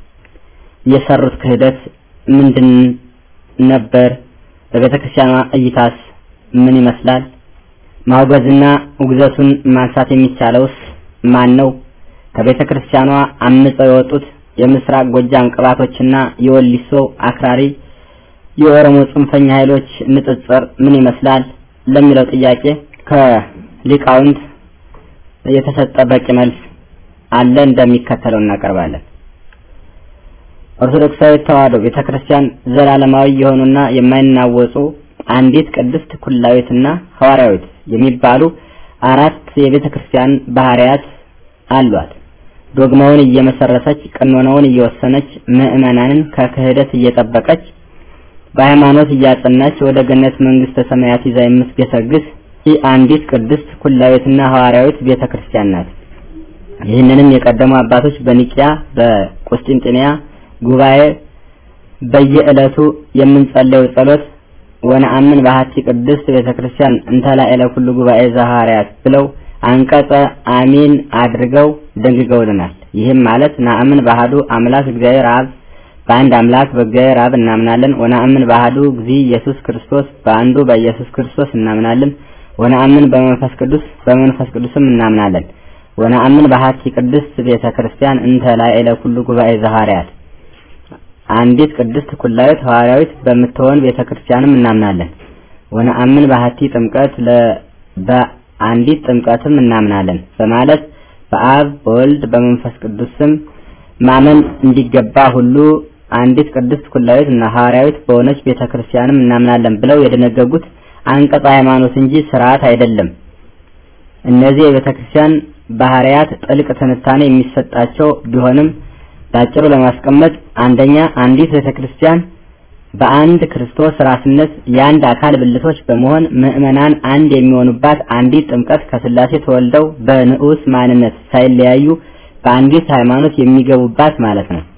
የሰሩት ክህደት ምንድን ነበር? በቤተክርስቲያኗ እይታስ ምን ይመስላል? ማውገዝና ውግዘቱን ማንሳት የሚቻለውስ ማን ነው? ከቤተክርስቲያኗ አምፀው የወጡት የምስራቅ ጎጃም ቅባቶችና የወሊሶ አክራሪ የኦሮሞ ጽንፈኛ ኃይሎች ንጽጽር ምን ይመስላል ለሚለው ጥያቄ ከሊቃውንት የተሰጠ በቂ መልስ አለ። እንደሚከተለው እናቀርባለን። ኦርቶዶክሳዊት ተዋሕዶ ቤተክርስቲያን ዘላለማዊ የሆኑና የማይናወጹ አንዲት ቅድስት ኩላዊትና ሐዋርያዊት የሚባሉ አራት የቤተክርስቲያን ባህሪያት አሏት። ዶግማውን እየመሰረተች ቀኖናውን እየወሰነች ምዕመናንን ከክህደት እየጠበቀች በሃይማኖት እያጸናች ወደ ገነት መንግስተ ሰማያት ይዛ የምትገሰግስ ይህ አንዲት ቅድስት ኩላዊትና ሐዋርያዊት ቤተክርስቲያን ናት። ይህንንም የቀደሙ አባቶች በኒቂያ በቁስጥንጥንያ ጉባኤ በየዕለቱ የምንጸለየው ጸሎት ወነአምን በሀቲ ቅድስት ቤተክርስቲያን እንተላዕለ ኩሉ ጉባኤ ዘሐዋርያት ብለው አንቀጸ አሚን አድርገው ደንግገውልናል። ይህም ማለት ናአምን ባህዱ አምላክ እግዚአብሔር አብ በአንድ አምላክ በእግዚአብሔር አብ እናምናለን። ወነአምን ባህዱ እግዚ ኢየሱስ ክርስቶስ በአንዱ በኢየሱስ ክርስቶስ እናምናለን። ወነአምን በመንፈስ ቅዱስ በመንፈስ ቅዱስም እናምናለን። ወነአምን በሀቲ ቅድስት ቤተክርስቲያን እንተላዕለ ኩሉ ጉባኤ ዘሐዋርያት አንዲት ቅድስት ኩላዊት ሐዋርያዊት በምትሆን ቤተክርስቲያንም እናምናለን። ወነአምን በሀቲ ጥምቀት ለ በአንዲት ጥምቀትም እናምናለን በማለት በአብ በወልድ በመንፈስ ቅዱስ ስም ማመን እንዲገባ ሁሉ አንዲት ቅድስት ኩላዊት እና ሐዋርያዊት በሆነች ቤተክርስቲያንም እናምናለን ብለው የደነገጉት አንቀጸ ሃይማኖት እንጂ ስርዓት አይደለም። እነዚህ የቤተክርስቲያን ባህሪያት ጥልቅ ትንታኔ የሚሰጣቸው ቢሆንም ባጭሩ ለማስቀመጥ አንደኛ አንዲት ቤተክርስቲያን በአንድ ክርስቶስ ራስነት የአንድ አካል ብልቶች በመሆን ምዕመናን አንድ የሚሆኑባት አንዲት ጥምቀት ከስላሴ ተወልደው በንዑስ ማንነት ሳይለያዩ በአንዲት ሃይማኖት የሚገቡባት ማለት ነው።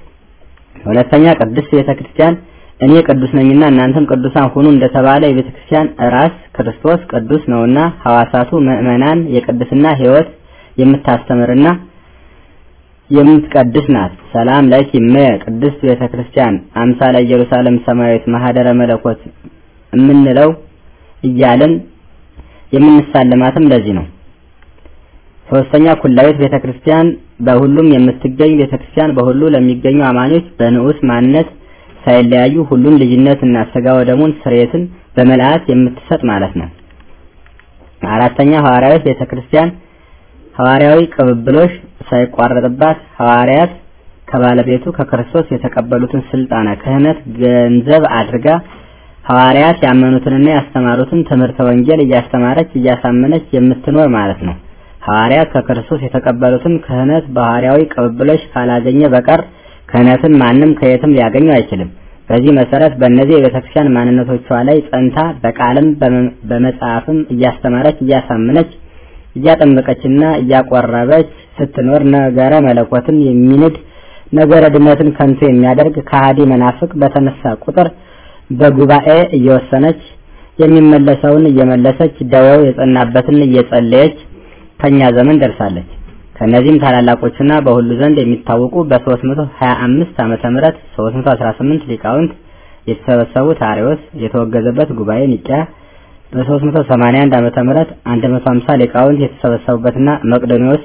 ሁለተኛ ቅድስት ቤተክርስቲያን እኔ ቅዱስ ነኝና እናንተም ቅዱሳን ሁኑ እንደተባለ የቤተክርስቲያን ራስ ክርስቶስ ቅዱስ ነውና ሐዋሳቱ ምዕመናን የቅድስና ሕይወት የምታስተምርና የምትቀድስ ናት። ሰላም ለኪ እመየ ቅድስት ቤተ ክርስቲያን አምሳለ ኢየሩሳሌም ሰማያዊት ማህደረ መለኮት የምንለው እያልን የምንሳለማትም ለዚህ ነው። ሶስተኛ ኩላዊት ቤተ ክርስቲያን በሁሉም የምትገኝ ቤተ ክርስቲያን በሁሉ ለሚገኙ አማኞች በንዑስ ማንነት ሳይለያዩ ሁሉን ልጅነትና ስጋ ወደሙን ስርየትን በመልአት የምትሰጥ ማለት ነው። አራተኛ ሐዋርያዊት ቤተ ክርስቲያን ሐዋርያዊ ቅብብሎሽ ሳይቋረጥባት ሐዋርያት ከባለቤቱ ከክርስቶስ የተቀበሉትን ስልጣነ ክህነት ገንዘብ አድርጋ ሐዋርያት ያመኑትንና ያስተማሩትን ትምህርተ ወንጌል እያስተማረች እያሳመነች የምትኖር ማለት ነው። ሐዋርያት ከክርስቶስ የተቀበሉትን ክህነት በሐዋርያዊ ቅብብሎሽ ካላገኘ በቀር ክህነትን ማንም ከየትም ሊያገኙ አይችልም። በዚህ መሰረት በእነዚህ የቤተክርስቲያን ማንነቶቿ ላይ ጸንታ በቃልም በመጽሐፍም እያስተማረች እያሳመነች እያጠመቀችና እያቆረበች ስትኖር ነገረ መለኮትን የሚንድ ነገረ ድነትን ከንቱ የሚያደርግ ከሃዲ መናፍቅ በተነሳ ቁጥር በጉባኤ እየወሰነች የሚመለሰውን እየመለሰች ደዌው የጸናበትን እየጸለየች ከኛ ዘመን ደርሳለች። ከነዚህም ታላላቆችና በሁሉ ዘንድ የሚታወቁ በ325 ዓመተ ምህረት 318 ሊቃውንት የተሰበሰቡት አርዮስ የተወገዘበት ጉባኤ ኒቂያ በ381 ዓመተ ምህረት 150 ሊቃውንት የተሰበሰቡበትና መቅዶኒዎስ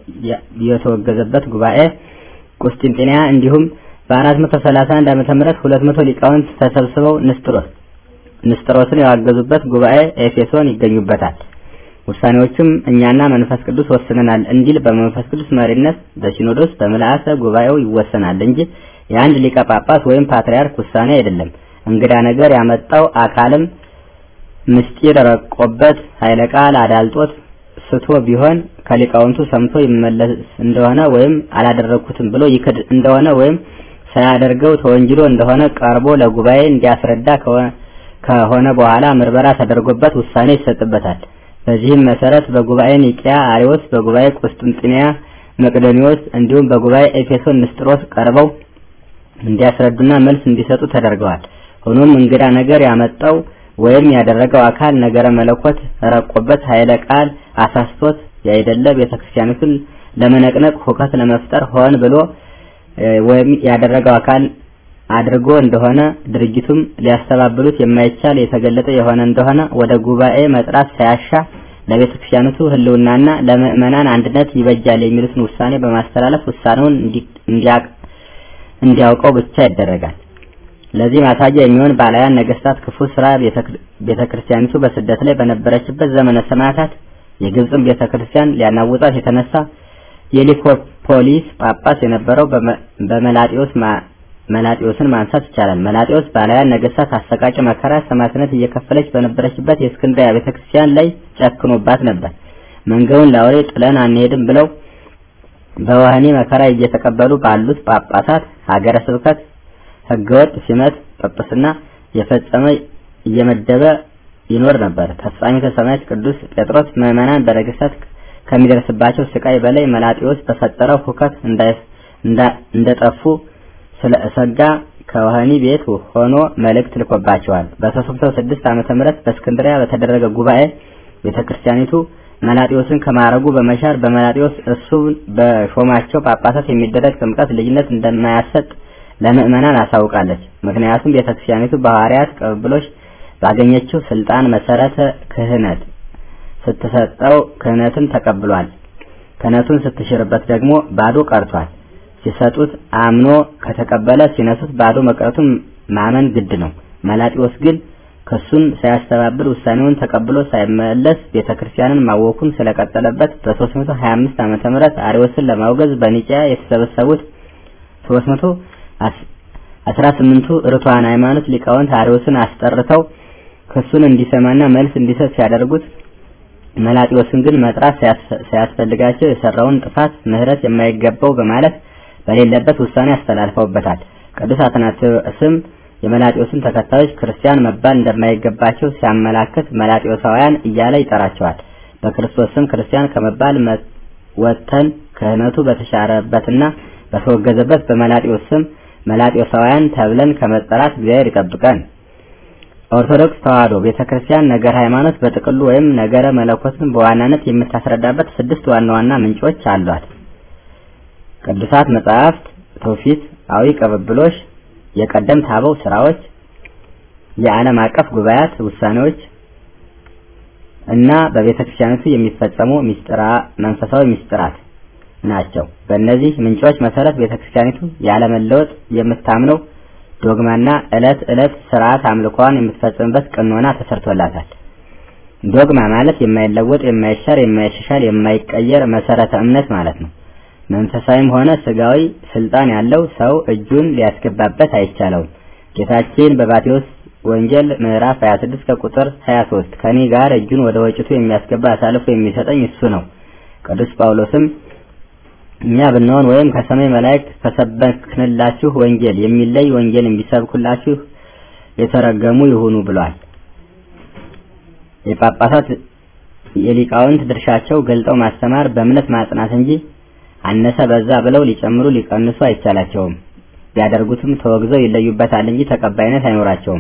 የተወገዘበት ጉባኤ ቁስጥንጥንያ እንዲሁም በ431 ዓመተ ምህረት 200 ሊቃውንት ተሰብስበው ንስጥሮስ ንስጥሮስን ያዋገዙበት ጉባኤ ኤፌሶን ይገኙበታል። ውሳኔዎቹም እኛና መንፈስ ቅዱስ ወስነናል እንዲል በመንፈስ ቅዱስ መሪነት በሲኖዶስ በምልአተ ጉባኤው ይወሰናል እንጂ የአንድ ሊቀ ጳጳስ ወይም ፓትርያርክ ውሳኔ አይደለም። እንግዳ ነገር ያመጣው አካልም ምስጢር ረቆበት ኃይለ ቃል አዳልጦት ስቶ ቢሆን ከሊቃውንቱ ሰምቶ ይመለስ እንደሆነ ወይም አላደረግኩትም ብሎ ይክድ እንደሆነ ወይም ሳያደርገው ተወንጅሎ እንደሆነ ቀርቦ ለጉባኤ እንዲያስረዳ ከሆነ በኋላ ምርመራ ተደርጎበት ውሳኔ ይሰጥበታል። በዚህም መሰረት በጉባኤ ኒቂያ አሪዎስ፣ በጉባኤ ቁስጥንጥንያ መቅዶኒዎስ እንዲሁም በጉባኤ ኤፌሶን ንስጥሮስ ቀርበው እንዲያስረዱና መልስ እንዲሰጡ ተደርገዋል። ሆኖም እንግዳ ነገር ያመጣው ወይም ያደረገው አካል ነገረ መለኮት ረቆበት ኃይለ ቃል አሳስቶት ያይደለ ቤተክርስቲያኒቱን ለመነቅነቅ ሁከት ለመፍጠር ሆን ብሎ ወይም ያደረገው አካል አድርጎ እንደሆነ ድርጊቱም ሊያስተባብሉት የማይቻል የተገለጠ የሆነ እንደሆነ ወደ ጉባኤ መጥራት ሳያሻ ለቤተ ክርስቲያኒቱ ሕልውናና ለምእመናን አንድነት ይበጃል የሚሉትን ውሳኔ በማስተላለፍ ውሳኔውን እንዲያውቀው ብቻ ይደረጋል። ለዚህ ማሳያ የሚሆን ባላያን ነገስታት ክፉ ስራ ቤተ ክርስቲያኒቱ በስደት ላይ በነበረችበት ዘመነ ሰማዕታት የግብፅን ቤተ ክርስቲያን ሊያናውጣት የተነሳ የሊኮፖሊስ ጳጳስ የነበረው በመላጢዮስ መላጢዮስን ማንሳት ይቻላል። መላጢዮስ ባላያን ነገስታት አሰቃቂ መከራ ሰማዕትነት እየከፈለች በነበረችበት የእስክንድርያ ቤተክርስቲያን ላይ ጨክኖባት ነበር። መንገዱን ለአውሬ ጥለን አንሄድም ብለው በወህኒ መከራ እየተቀበሉ ባሉት ጳጳሳት ሀገረ ስብከት ህገወጥ ሲመት ጵጵስና የፈጸመ እየመደበ ይኖር ነበር። ተስፋሚተ ሰማያት ቅዱስ ጴጥሮስ ምዕመናን በነገስታት ከሚደርስባቸው ስቃይ በላይ መላጢዎስ በፈጠረው ሁከት እንደጠፉ ስለ እሰጋ ከወህኒ ቤት ሆኖ መልእክት ልኮባቸዋል። በ306 ዓመተ ምህረት በእስክንድሪያ በተደረገ ጉባኤ ቤተክርስቲያኒቱ መላጢዎስን ከማረጉ በመሻር በመላጢዎስ እሱ በሾማቸው ጳጳሳት የሚደረግ ጥምቀት ልጅነት እንደማያሰጥ ለምእመናን አሳውቃለች። ምክንያቱም ቤተክርስቲያኒቱ በሐዋርያት ቅብብሎች ባገኘችው ስልጣን መሰረተ ክህነት ስትሰጠው ክህነትን ተቀብሏል። ክህነቱን ስትሽርበት ደግሞ ባዶ ቀርቷል። ሲሰጡት አምኖ ከተቀበለ ሲነሱት ባዶ መቅረቱን ማመን ግድ ነው። መላጢዎስ ግን ክሱን ሳያስተባብል ውሳኔውን ተቀብሎ ሳይመለስ ቤተክርስቲያንን ማወኩን ስለቀጠለበት በ325 ዓመተ ምህረት አሪዎስን ለማውገዝ በኒቂያ የተሰበሰቡት 318ቱ ርቱዓን ሃይማኖት ሊቃውንት አሪዎስን አስጠርተው ክሱን እንዲሰማና መልስ እንዲሰጥ ሲያደርጉት መላጢዎስን ግን መጥራት ሳያስፈልጋቸው የሰራውን ጥፋት ምሕረት የማይገባው በማለት በሌለበት ውሳኔ አስተላልፈውበታል። ቅዱስ አትናቴዎስም የመላጢዎስን ተከታዮች ክርስቲያን መባል እንደማይገባቸው ሲያመላክት መላጢዎሳውያን እያለ ይጠራቸዋል። በክርስቶስ ስም ክርስቲያን ከመባል ወጥተን ክህነቱ በተሻረበትና በተወገዘበት በመላጢዎስ ስም መላጢዎሳውያን ተብለን ከመጠራት እግዚአብሔር ይጠብቀን። ኦርቶዶክስ ተዋሕዶ ቤተክርስቲያን ነገር ሃይማኖት በጥቅሉ ወይም ነገረ መለኮትን በዋናነት የምታስረዳበት ስድስት ዋና ዋና ምንጮች አሏት። ቅዱሳት መጻሕፍት፣ ትውፊታዊ ቅብብሎሽ፣ የቀደምት አበው ስራዎች፣ የዓለም አቀፍ ጉባኤያት ውሳኔዎች እና በቤተ ክርስቲያኒቱ የሚፈጸሙ ሚስጥራ መንፈሳዊ ሚስጥራት ናቸው። በእነዚህ ምንጮች መሰረት ቤተ ክርስቲያኒቱ ያለመለወጥ የምታምነው ዶግማና ዕለት ዕለት ስርዓት አምልኮዋን የምትፈጽምበት ቀኖና ተሰርቶላታል። ዶግማ ማለት የማይለወጥ፣ የማይሻር፣ የማይሻሻል፣ የማይቀየር መሰረተ እምነት ማለት ነው። መንፈሳዊም ሆነ ስጋዊ ስልጣን ያለው ሰው እጁን ሊያስገባበት አይቻለውም። ጌታችን በማቴዎስ ወንጌል ምዕራፍ 26 ከቁጥር 23 ከኔ ጋር እጁን ወደ ወጭቱ የሚያስገባ አሳልፎ የሚሰጠኝ እሱ ነው። ቅዱስ ጳውሎስም እኛ ብንሆን ወይም ከሰማይ መላእክት ከሰበክንላችሁ ወንጌል የሚለይ ወንጌል ቢሰብኩላችሁ የተረገሙ ይሁኑ ብሏል። የጳጳሳት የሊቃውንት ድርሻቸው ገልጠው ማስተማር፣ በእምነት ማጽናት እንጂ አነሰ በዛ ብለው ሊጨምሩ ሊቀንሱ አይቻላቸውም። ቢያደርጉትም ተወግዘው ይለዩበታል እንጂ ተቀባይነት አይኖራቸውም።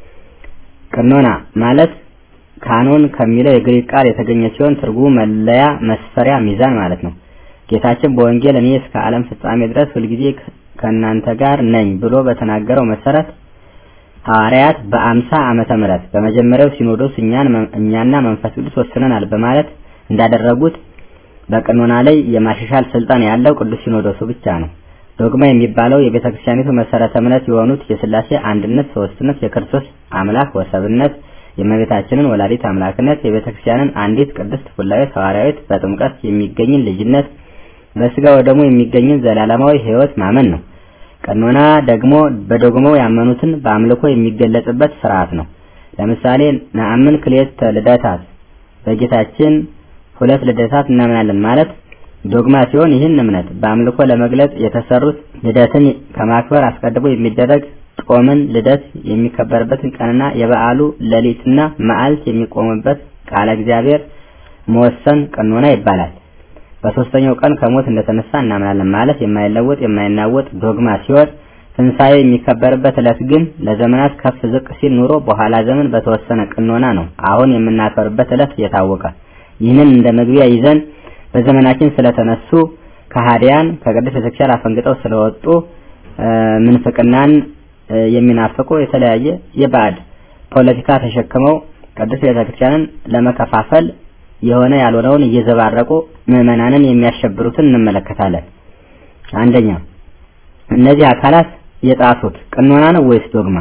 ቀኖና ማለት ካኖን ከሚለው የግሪክ ቃል የተገኘ ሲሆን ትርጉሙ መለያ፣ መስፈሪያ፣ ሚዛን ማለት ነው። ጌታችን በወንጌል እኔ እስከ ዓለም ፍጻሜ ድረስ ሁልጊዜ ከእናንተ ጋር ነኝ ብሎ በተናገረው መሰረት ሐዋርያት በአምሳ ዓመተ ምህረት በመጀመሪያው ሲኖዶስ እኛን እኛና መንፈስ ቅዱስ ወስነናል በማለት እንዳደረጉት በቀኖና ላይ የማሻሻል ስልጣን ያለው ቅዱስ ሲኖዶሱ ብቻ ነው። ዶግማ የሚባለው የቤተ ክርስቲያኒቱ መሰረተ እምነት የሆኑት የሥላሴ አንድነት፣ ሶስትነት፣ የክርስቶስ አምላክ ወሰብነት፣ የእመቤታችንን ወላዲት አምላክነት፣ የቤተ ክርስቲያንን አንዲት ቅድስት ሥላሴ ሐዋርያዊት በጥምቀት የሚገኝን ልጅነት፣ በስጋ ወደሙ የሚገኝን ዘላለማዊ ሕይወት ማመን ነው። ቀኖና ደግሞ በዶግማው ያመኑትን በአምልኮ የሚገለጽበት ስርዓት ነው። ለምሳሌ ነአምን ክልኤተ ልደታት በጌታችን ሁለት ልደታት እናምናለን ማለት ዶግማ ሲሆን ይህን እምነት በአምልኮ ለመግለጽ የተሰሩት ልደትን ከማክበር አስቀድሞ የሚደረግ ጾምን፣ ልደት የሚከበርበትን ቀንና የበዓሉ ሌሊትና መዓልት የሚቆምበት ቃለ እግዚአብሔር መወሰን ቀኖና ይባላል። በሶስተኛው ቀን ከሞት እንደተነሳ እናምናለን ማለት የማይለወጥ የማይናወጥ ዶግማ ሲሆን ትንሣኤ የሚከበርበት ዕለት ግን ለዘመናት ከፍ ዝቅ ሲል ኑሮ በኋላ ዘመን በተወሰነ ቀኖና ነው አሁን የምናከብርበት ዕለት የታወቀ። ይህንን እንደ መግቢያ ይዘን በዘመናችን ስለተነሱ ከሃዲያን ከቅዱስ ቤተክርስቲያን አፈንግጠው ስለወጡ ምንፍቅናን የሚናፍቁ የተለያየ የባዕድ ፖለቲካ ተሸክመው ቅዱስ ቤተክርስቲያንን ለመከፋፈል የሆነ ያልሆነውን እየዘባረቁ ምዕመናንን የሚያሸብሩትን እንመለከታለን። አንደኛ እነዚህ አካላት የጣሱት ቀኖና ነው ወይስ ዶግማ?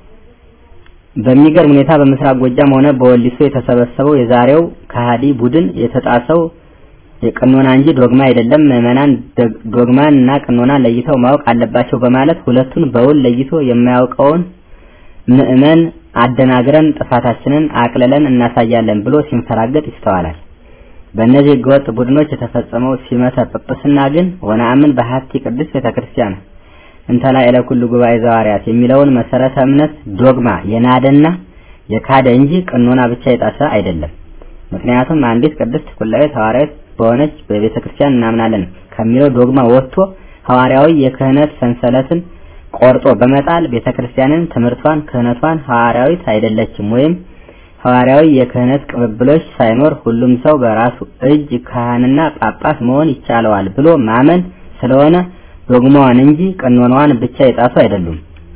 በሚገርም ሁኔታ በምስራቅ ጎጃም ሆነ በወሊሶ የተሰበሰበው የዛሬው ከሃዲ ቡድን የተጣሰው የቀኖና እንጂ ዶግማ አይደለም። ምዕመናን ዶግማን እና ቀኖናን ለይተው ማወቅ አለባቸው በማለት ሁለቱን በውል ለይቶ የማያውቀውን ምዕመን አደናግረን ጥፋታችንን አቅልለን እናሳያለን ብሎ ሲንፈራገጥ ይስተዋላል። በእነዚህ ህገወጥ ቡድኖች የተፈጸመው ሲመተ ጵጵስና ግን ወነአምን በሀቲ ቅዱስ ቤተክርስቲያን እንተላ ኢለ ኩሉ ጉባኤ ዘዋርያት የሚለውን መሰረተ እምነት ዶግማ የናደና የካደ እንጂ ቀኖና ብቻ የጣሰ አይደለም። ምክንያቱም አንዲት ቅድስት ቁላዊት ሐዋርያዊት በሆነች በቤተ ክርስቲያን እናምናለን ከሚለው ዶግማ ወጥቶ ሐዋርያዊ የክህነት ሰንሰለትን ቆርጦ በመጣል ቤተ ክርስቲያንን ትምህርቷን፣ ክህነቷን ሐዋርያዊት አይደለችም ወይም ሐዋርያዊ የክህነት ቅብብሎች ሳይኖር ሁሉም ሰው በራሱ እጅ ካህንና ጳጳስ መሆን ይቻለዋል ብሎ ማመን ስለሆነ ዶግማዋን እንጂ ቀኖናዋን ብቻ የጣሱ አይደሉም።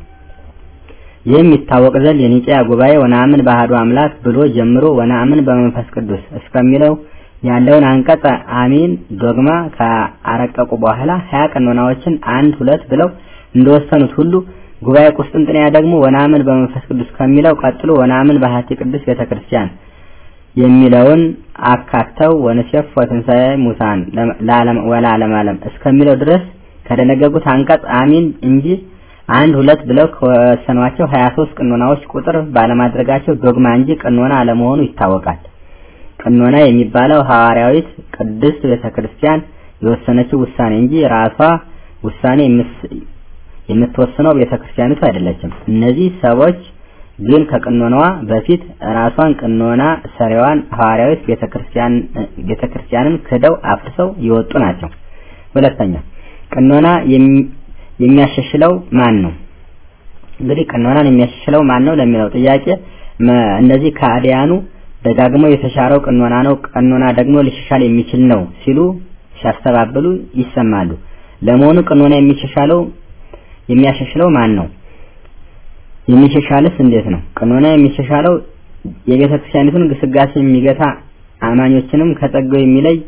ይህም ይታወቅ ዘንድ የኒቄያ ጉባኤ ወነአምን በአሐዱ አምላክ ብሎ ጀምሮ ወነአምን በመንፈስ ቅዱስ እስከሚለው ያለውን አንቀጽ አሚን ዶግማ ካረቀቁ በኋላ ሀያ ቀኖናዎችን አንድ ሁለት ብለው እንደወሰኑት ሁሉ ጉባኤ ቁስጥንጥንያ ደግሞ ወነአምን በመንፈስ ቅዱስ ከሚለው ቀጥሎ ወነአምን በሀቲ ቅዱስ ቤተክርስቲያን የሚለውን አካተው ወንሴፍ ወትንሣኤ ሙታን ወለዓለመ ዓለም እስከሚለው ድረስ ከደነገጉት አንቀጽ አሚን እንጂ አንድ ሁለት ብለው ከወሰኗቸው 23 ቀኖናዎች ቁጥር ባለማድረጋቸው ዶግማ እንጂ ቀኖና አለመሆኑ ይታወቃል። ቀኖና የሚባለው ሐዋርያዊት ቅድስት ቤተክርስቲያን የወሰነችው ውሳኔ እንጂ ራሷ ውሳኔ የምትወስነው ቤተክርስቲያኒቱ አይደለችም። እነዚህ ሰዎች ግን ከቀኖናዋ በፊት ራሷን ቀኖና ሰሪዋን ሐዋርያዊት ቤተክርስቲያን ቤተክርስቲያንን ክደው አፍርሰው የወጡ ናቸው። ሁለተኛ ቀኖና የሚያሻሽለው ማን ነው? እንግዲህ ቀኖናን የሚያሻሽለው ማን ነው ለሚለው ጥያቄ እነዚህ ከአዲያኑ ደጋግመው የተሻረው ቀኖና ነው፣ ቀኖና ደግሞ ሊሻሻል የሚችል ነው ሲሉ ሲያስተባብሉ ይሰማሉ። ለመሆኑ ቀኖና የሚሻሻለው የሚያሻሽለው ማን ነው? የሚሻሻልስ እንዴት ነው? ቀኖና የሚሻሻለው የቤተ ክርስቲያኒቱን ግስጋሴ የሚገታ አማኞችንም ከጸጋው የሚለይ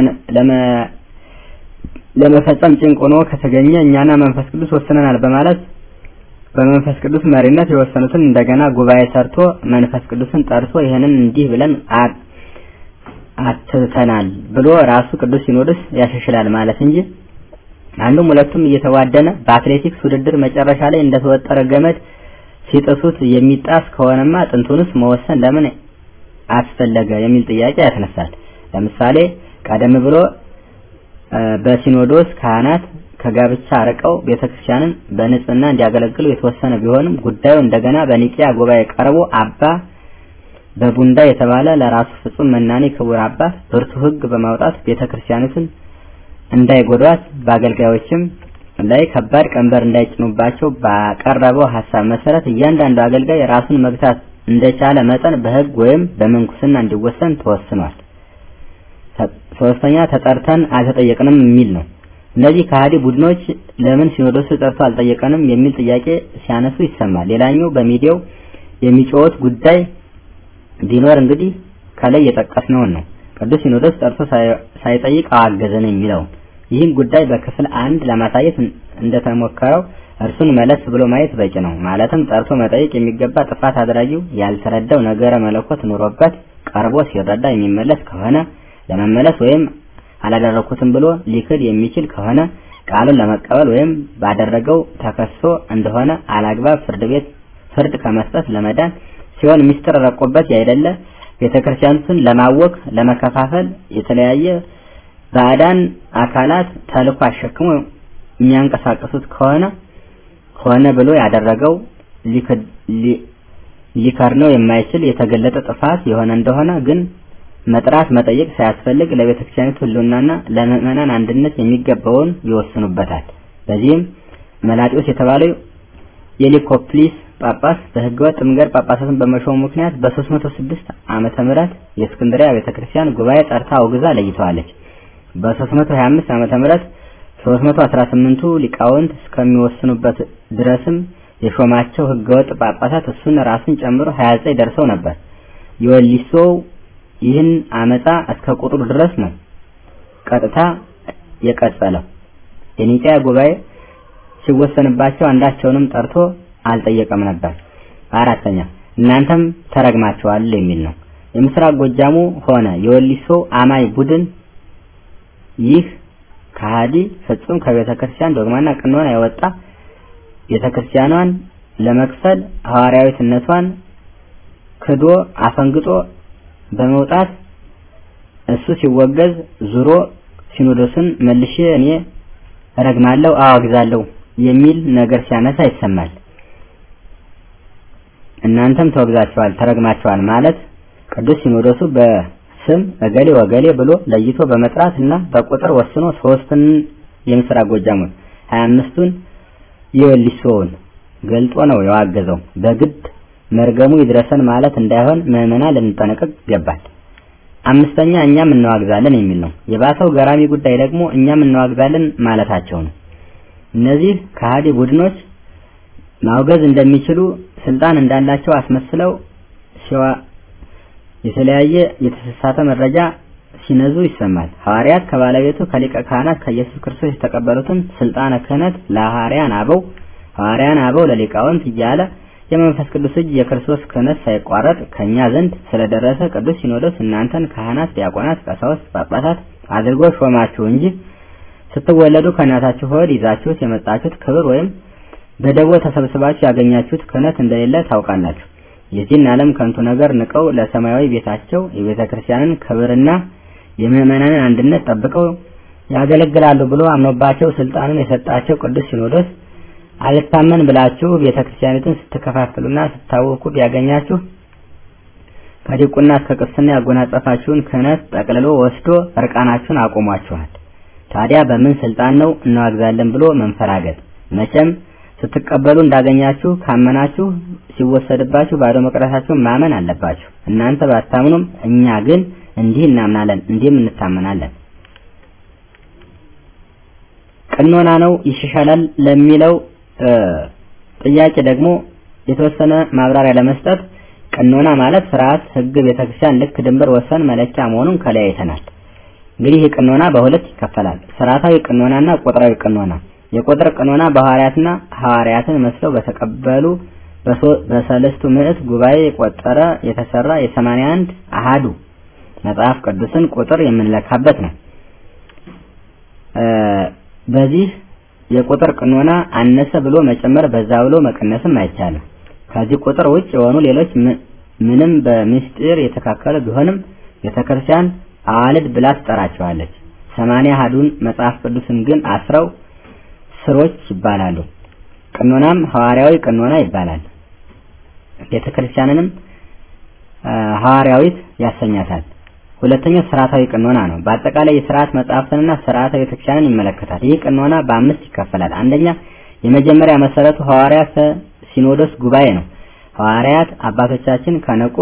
ለመፈጸም ጭንቅ ሆኖ ከተገኘ እኛና መንፈስ ቅዱስ ወስነናል በማለት በመንፈስ ቅዱስ መሪነት የወሰኑትን እንደገና ጉባኤ ሰርቶ መንፈስ ቅዱስን ጠርቶ ይህንን እንዲህ ብለን አትተናል ብሎ ራሱ ቅዱስ ሲኖዶስ ያሻሽላል ማለት እንጂ አንዱም ሁለቱም እየተዋደነ በአትሌቲክስ ውድድር መጨረሻ ላይ እንደተወጠረ ገመድ ሲጥሱት የሚጣስ ከሆነማ ጥንቱንስ መወሰን ለምን አስፈለገ የሚል ጥያቄ ያስነሳል። ለምሳሌ ቀደም ብሎ በሲኖዶስ ካህናት ከጋብቻ አርቀው ቤተክርስቲያንን በንጽህና እንዲያገለግሉ የተወሰነ ቢሆንም ጉዳዩ እንደገና በኒቂያ ጉባኤ ቀርቦ አባ በቡንዳ የተባለ ለራሱ ፍጹም መናኔ ክቡር አባት ብርቱ ሕግ በማውጣት ቤተክርስቲያኒቱን እንዳይጎዷት በአገልጋዮችም ላይ ከባድ ቀንበር እንዳይጭኑባቸው ባቀረበው ሀሳብ መሰረት እያንዳንዱ አገልጋይ ራሱን መግታት እንደቻለ መጠን በሕግ ወይም በምንኩስና እንዲወሰን ተወስኗል። ሶስተኛ ተጠርተን አልተጠየቅንም የሚል ነው። እነዚህ ከሃዲ ቡድኖች ለምን ሲኖዶሱ ጠርቶ አልጠየቀንም የሚል ጥያቄ ሲያነሱ ይሰማል። ሌላኛው በሚዲያው የሚጮሁት ጉዳይ ቢኖር እንግዲህ ከላይ የጠቀስነውን ነው። ቅዱስ ሲኖዶስ ጠርቶ ሳይጠይቅ አዋገዘን የሚለውን ይህን ጉዳይ በክፍል አንድ ለማሳየት እንደተሞከረው እርሱን መለስ ብሎ ማየት በቂ ነው። ማለትም ጠርቶ መጠየቅ የሚገባ ጥፋት አድራጊው ያልተረዳው ነገረ መለኮት ኑሮበት ቀርቦ ሲረዳ የሚመለስ ከሆነ ለመመለስ ወይም አላደረኩትም ብሎ ሊክድ የሚችል ከሆነ ቃሉን ለመቀበል ወይም ባደረገው ተከሶ እንደሆነ አላግባብ ፍርድ ቤት ፍርድ ከመስጠት ለመዳን ሲሆን ሚስጥር ረቆበት ያይደለ ቤተክርስቲያኑን ለማወክ ለመከፋፈል የተለያየ ባዕዳን አካላት ተልኮ አሸክሞ የሚያንቀሳቀሱት ከሆነ ሆነ ብሎ ያደረገው ሊከርነው የማይችል የተገለጠ ጥፋት የሆነ እንደሆነ ግን መጥራት መጠየቅ ሳያስፈልግ ለቤተክርስቲያኒቱ ሕልውናና ለምዕመናን አንድነት የሚገባውን ይወስኑበታል። በዚህም መላጢዎስ የተባለው የሊኮፕሊስ ጳጳስ በህገወጥ መንገድ ጳጳሳትን በመሾሙ ምክንያት በ306 ዓመተ ምህረት የእስክንድሪያ ቤተክርስቲያን ጉባኤ ጠርታ አውግዛ ለይተዋለች። በ325 ዓመተ ምህረት 318ቱ ሊቃውንት እስከሚወስኑበት ድረስም የሾማቸው ህገወጥ ጳጳሳት እሱን ራሱን ጨምሮ 29 ደርሰው ነበር። የወሊሶው ይህን አመፃ እስከ ቁጥሩ ድረስ ነው ቀጥታ የቀጸለው። የኒቅያ ጉባኤ ሲወሰንባቸው አንዳቸውንም ጠርቶ አልጠየቀም ነበር። አራተኛ እናንተም ተረግማችኋል የሚል ነው። የምስራቅ ጎጃሙ ሆነ የወሊሶ አማይ ቡድን ይህ ከሃዲ ፍጹም ከቤተ ክርስቲያን ዶግማና ቀኖና የወጣ ቤተ ክርስቲያኗን ለመክፈል ሐዋርያዊትነቷን ክዶ አፈንግጦ በመውጣት እሱ ሲወገዝ ዙሮ ሲኖዶስን መልሼ እኔ እረግማለሁ አዋግዛለሁ የሚል ነገር ሲያነሳ ይሰማል። እናንተም ተወግዛችኋል፣ ተረግማችኋል ማለት ቅዱስ ሲኖዶሱ በስም እገሌ ወገሌ ብሎ ለይቶ በመጥራት እና በቁጥር ወስኖ ሶስትን የምስራቅ ጎጃሙን ሀያ አምስቱን የወሊሶውን ገልጦ ነው የዋገዘው። በግድ መርገሙ ይድረሰን ማለት እንዳይሆን ምዕመናን ልንጠነቀቅ ይገባል። አምስተኛ እኛም እንዋግዛለን የሚል ነው። የባሰው ገራሚ ጉዳይ ደግሞ እኛም እንዋግዛለን ማለታቸው ነው። እነዚህ ከሃዲ ቡድኖች ማውገዝ እንደሚችሉ ስልጣን እንዳላቸው አስመስለው ሲዋ የተለያየ የተሳሳተ መረጃ ሲነዙ ይሰማል። ሐዋርያት ከባለቤቱ ከሊቀ ካህናት ከኢየሱስ ክርስቶስ የተቀበሉትን ስልጣነ ክህነት ለሐዋርያን አበው ሐዋርያን አበው ለሊቃውንት እያለ የመንፈስ ቅዱስ እጅ የክርስቶስ ክህነት ሳይቋረጥ ከኛ ዘንድ ስለደረሰ ቅዱስ ሲኖዶስ እናንተን ካህናት፣ ዲያቆናት፣ ቀሳውስት፣ ጳጳሳት አድርጎ ሾማችሁ እንጂ ስትወለዱ ከእናታችሁ ሆድ ይዛችሁት የመጣችሁት ክብር ወይም በደቦ ተሰብስባችሁ ያገኛችሁት ክህነት እንደሌለ ታውቃላችሁ። የዚህን ዓለም ከንቱ ነገር ንቀው ለሰማያዊ ቤታቸው የቤተ ክርስቲያንን ክብርና የምዕመናንን አንድነት ጠብቀው ያገለግላሉ ብሎ አምኖባቸው ስልጣኑን የሰጣቸው ቅዱስ ሲኖዶስ አልታመን ብላችሁ ቤተ ክርስቲያኒቱን ስትከፋፍሉና ስታወኩ ቢያገኛችሁ ከዲቁና እስከ ቅስና ያጎናጸፋችሁን ክህነት ጠቅልሎ ወስዶ እርቃናችሁን አቆሟችኋል። ታዲያ በምን ስልጣን ነው እናዋግዛለን ብሎ መንፈራገጥ? መቼም ስትቀበሉ እንዳገኛችሁ ካመናችሁ ሲወሰድባችሁ ባዶ መቅረታችሁን ማመን አለባችሁ። እናንተ ባታምኑም እኛ ግን እንዲህ እናምናለን፣ እንዲህም እንታመናለን። ቅኖና ነው ይሻሻላል ለሚለው ጥያቄ ደግሞ የተወሰነ ማብራሪያ ለመስጠት ቅኖና ማለት ስርዓት፣ ህግ፣ ቤተክርስቲያን ልክ ድንበር፣ ወሰን፣ መለኪያ መሆኑን ከላይ አይተናል። እንግዲህ ይህ ቅኖና በሁለት ይከፈላል። ስርዓታዊ ቅኖናና ቁጥራዊ ቅኖና። የቁጥር ቅኖና በሐዋርያትና ሐዋርያትን መስለው በተቀበሉ በሰለስቱ ምዕት ጉባኤ የቆጠረ የተሰራ የሰማንያ አንድ አሃዱ መጽሐፍ ቅዱስን ቁጥር የምንለካበት ነው። በዚህ የቁጥር ቅኖና አነሰ ብሎ መጨመር በዛ ብሎ መቀነስም አይቻልም። ከዚህ ቁጥር ውጭ የሆኑ ሌሎች ምንም በምስጢር የተካከሉ ቢሆንም ቤተክርስቲያን አዋልድ ብላ ትጠራቸዋለች። ሰማንያ አሃዱን መጽሐፍ ቅዱስን ግን አስረው ስሮች ይባላሉ። ቅኖናም ሐዋርያዊ ቅኖና ይባላል። ቤተክርስቲያንንም ሐዋርያዊት ያሰኛታል። ሁለተኛው ስርዓታዊ ቅኖና ነው። በአጠቃላይ የስርዓት መጽሐፍትንና ስርዓተ ቤተክርስቲያንን ይመለከታል። ይህ ቅኖና በአምስት ይከፈላል። አንደኛ የመጀመሪያ መሰረቱ ሐዋርያት ሲኖዶስ ጉባኤ ነው። ሐዋርያት አባቶቻችን ከነቁ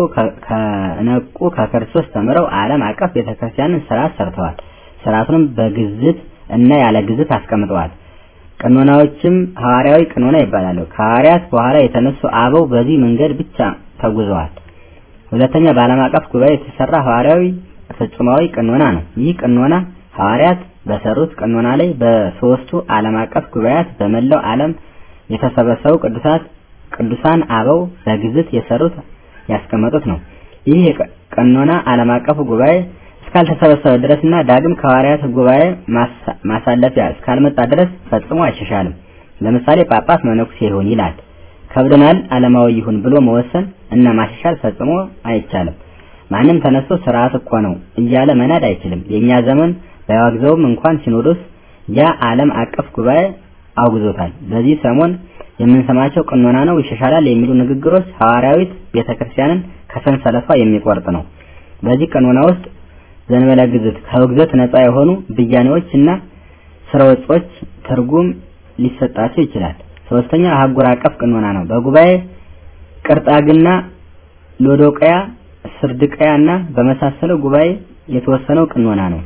ከነቁ ከክርስቶስ ተምረው ዓለም አቀፍ ቤተክርስቲያንን ስርዓት ሰርተዋል። ስርዓቱንም በግዝት እና ያለ ግዝት አስቀምጠዋል። ቅኖናዎችም ሐዋርያዊ ቅኖና ይባላሉ። ከሐዋርያት በኋላ የተነሱ አበው በዚህ መንገድ ብቻ ተጉዘዋል። ሁለተኛ በዓለም አቀፍ ጉባኤ የተሰራ ሐዋርያዊ ፍጹማዊ ቅኖና ነው። ይህ ቅኖና ሐዋርያት በሰሩት ቅኖና ላይ በሶስቱ ዓለም አቀፍ ጉባኤያት በመላው ዓለም የተሰበሰቡ ቅዱሳት ቅዱሳን አበው በግዝት የሰሩት ያስቀመጡት ነው። ይህ ቅኖና ዓለም አቀፉ ጉባኤ እስካልተሰበሰበ ድረስና ዳግም ከሐዋርያት ጉባኤ ማሳለፊያ እስካልመጣ ድረስ ፈጽሞ አይሻሻልም። ለምሳሌ ጳጳስ መነኩሴ ይሁን ይላል። ከብደናል ዓለማዊ ይሁን ብሎ መወሰን እና ማሻሻል ፈጽሞ አይቻልም። ማንም ተነስቶ ስርዓት እኮ ነው እያለ መናድ አይችልም። የኛ ዘመን ባያወግዘውም እንኳን ሲኖዶስ ያ ዓለም አቀፍ ጉባኤ አውግዞታል። በዚህ ሰሞን የምንሰማቸው ቅኖና ነው ይሻሻላል የሚሉ ንግግሮች ሐዋርያዊት ቤተክርስቲያንን ከሰንሰለቷ የሚቆርጥ ነው። በዚህ ቅኖና ውስጥ ዘንበለ ግዝት ከውግዘት ነፃ የሆኑ ብያኔዎች እና ስርወጾች ትርጉም ሊሰጣቸው ይችላል። ሶስተኛ አህጉር አቀፍ ቅኖና ነው። በጉባኤ ቅርጣግና፣ ሎዶቅያ፣ ስርድቅያና በመሳሰለው ጉባኤ የተወሰነው ቅኖና ነው።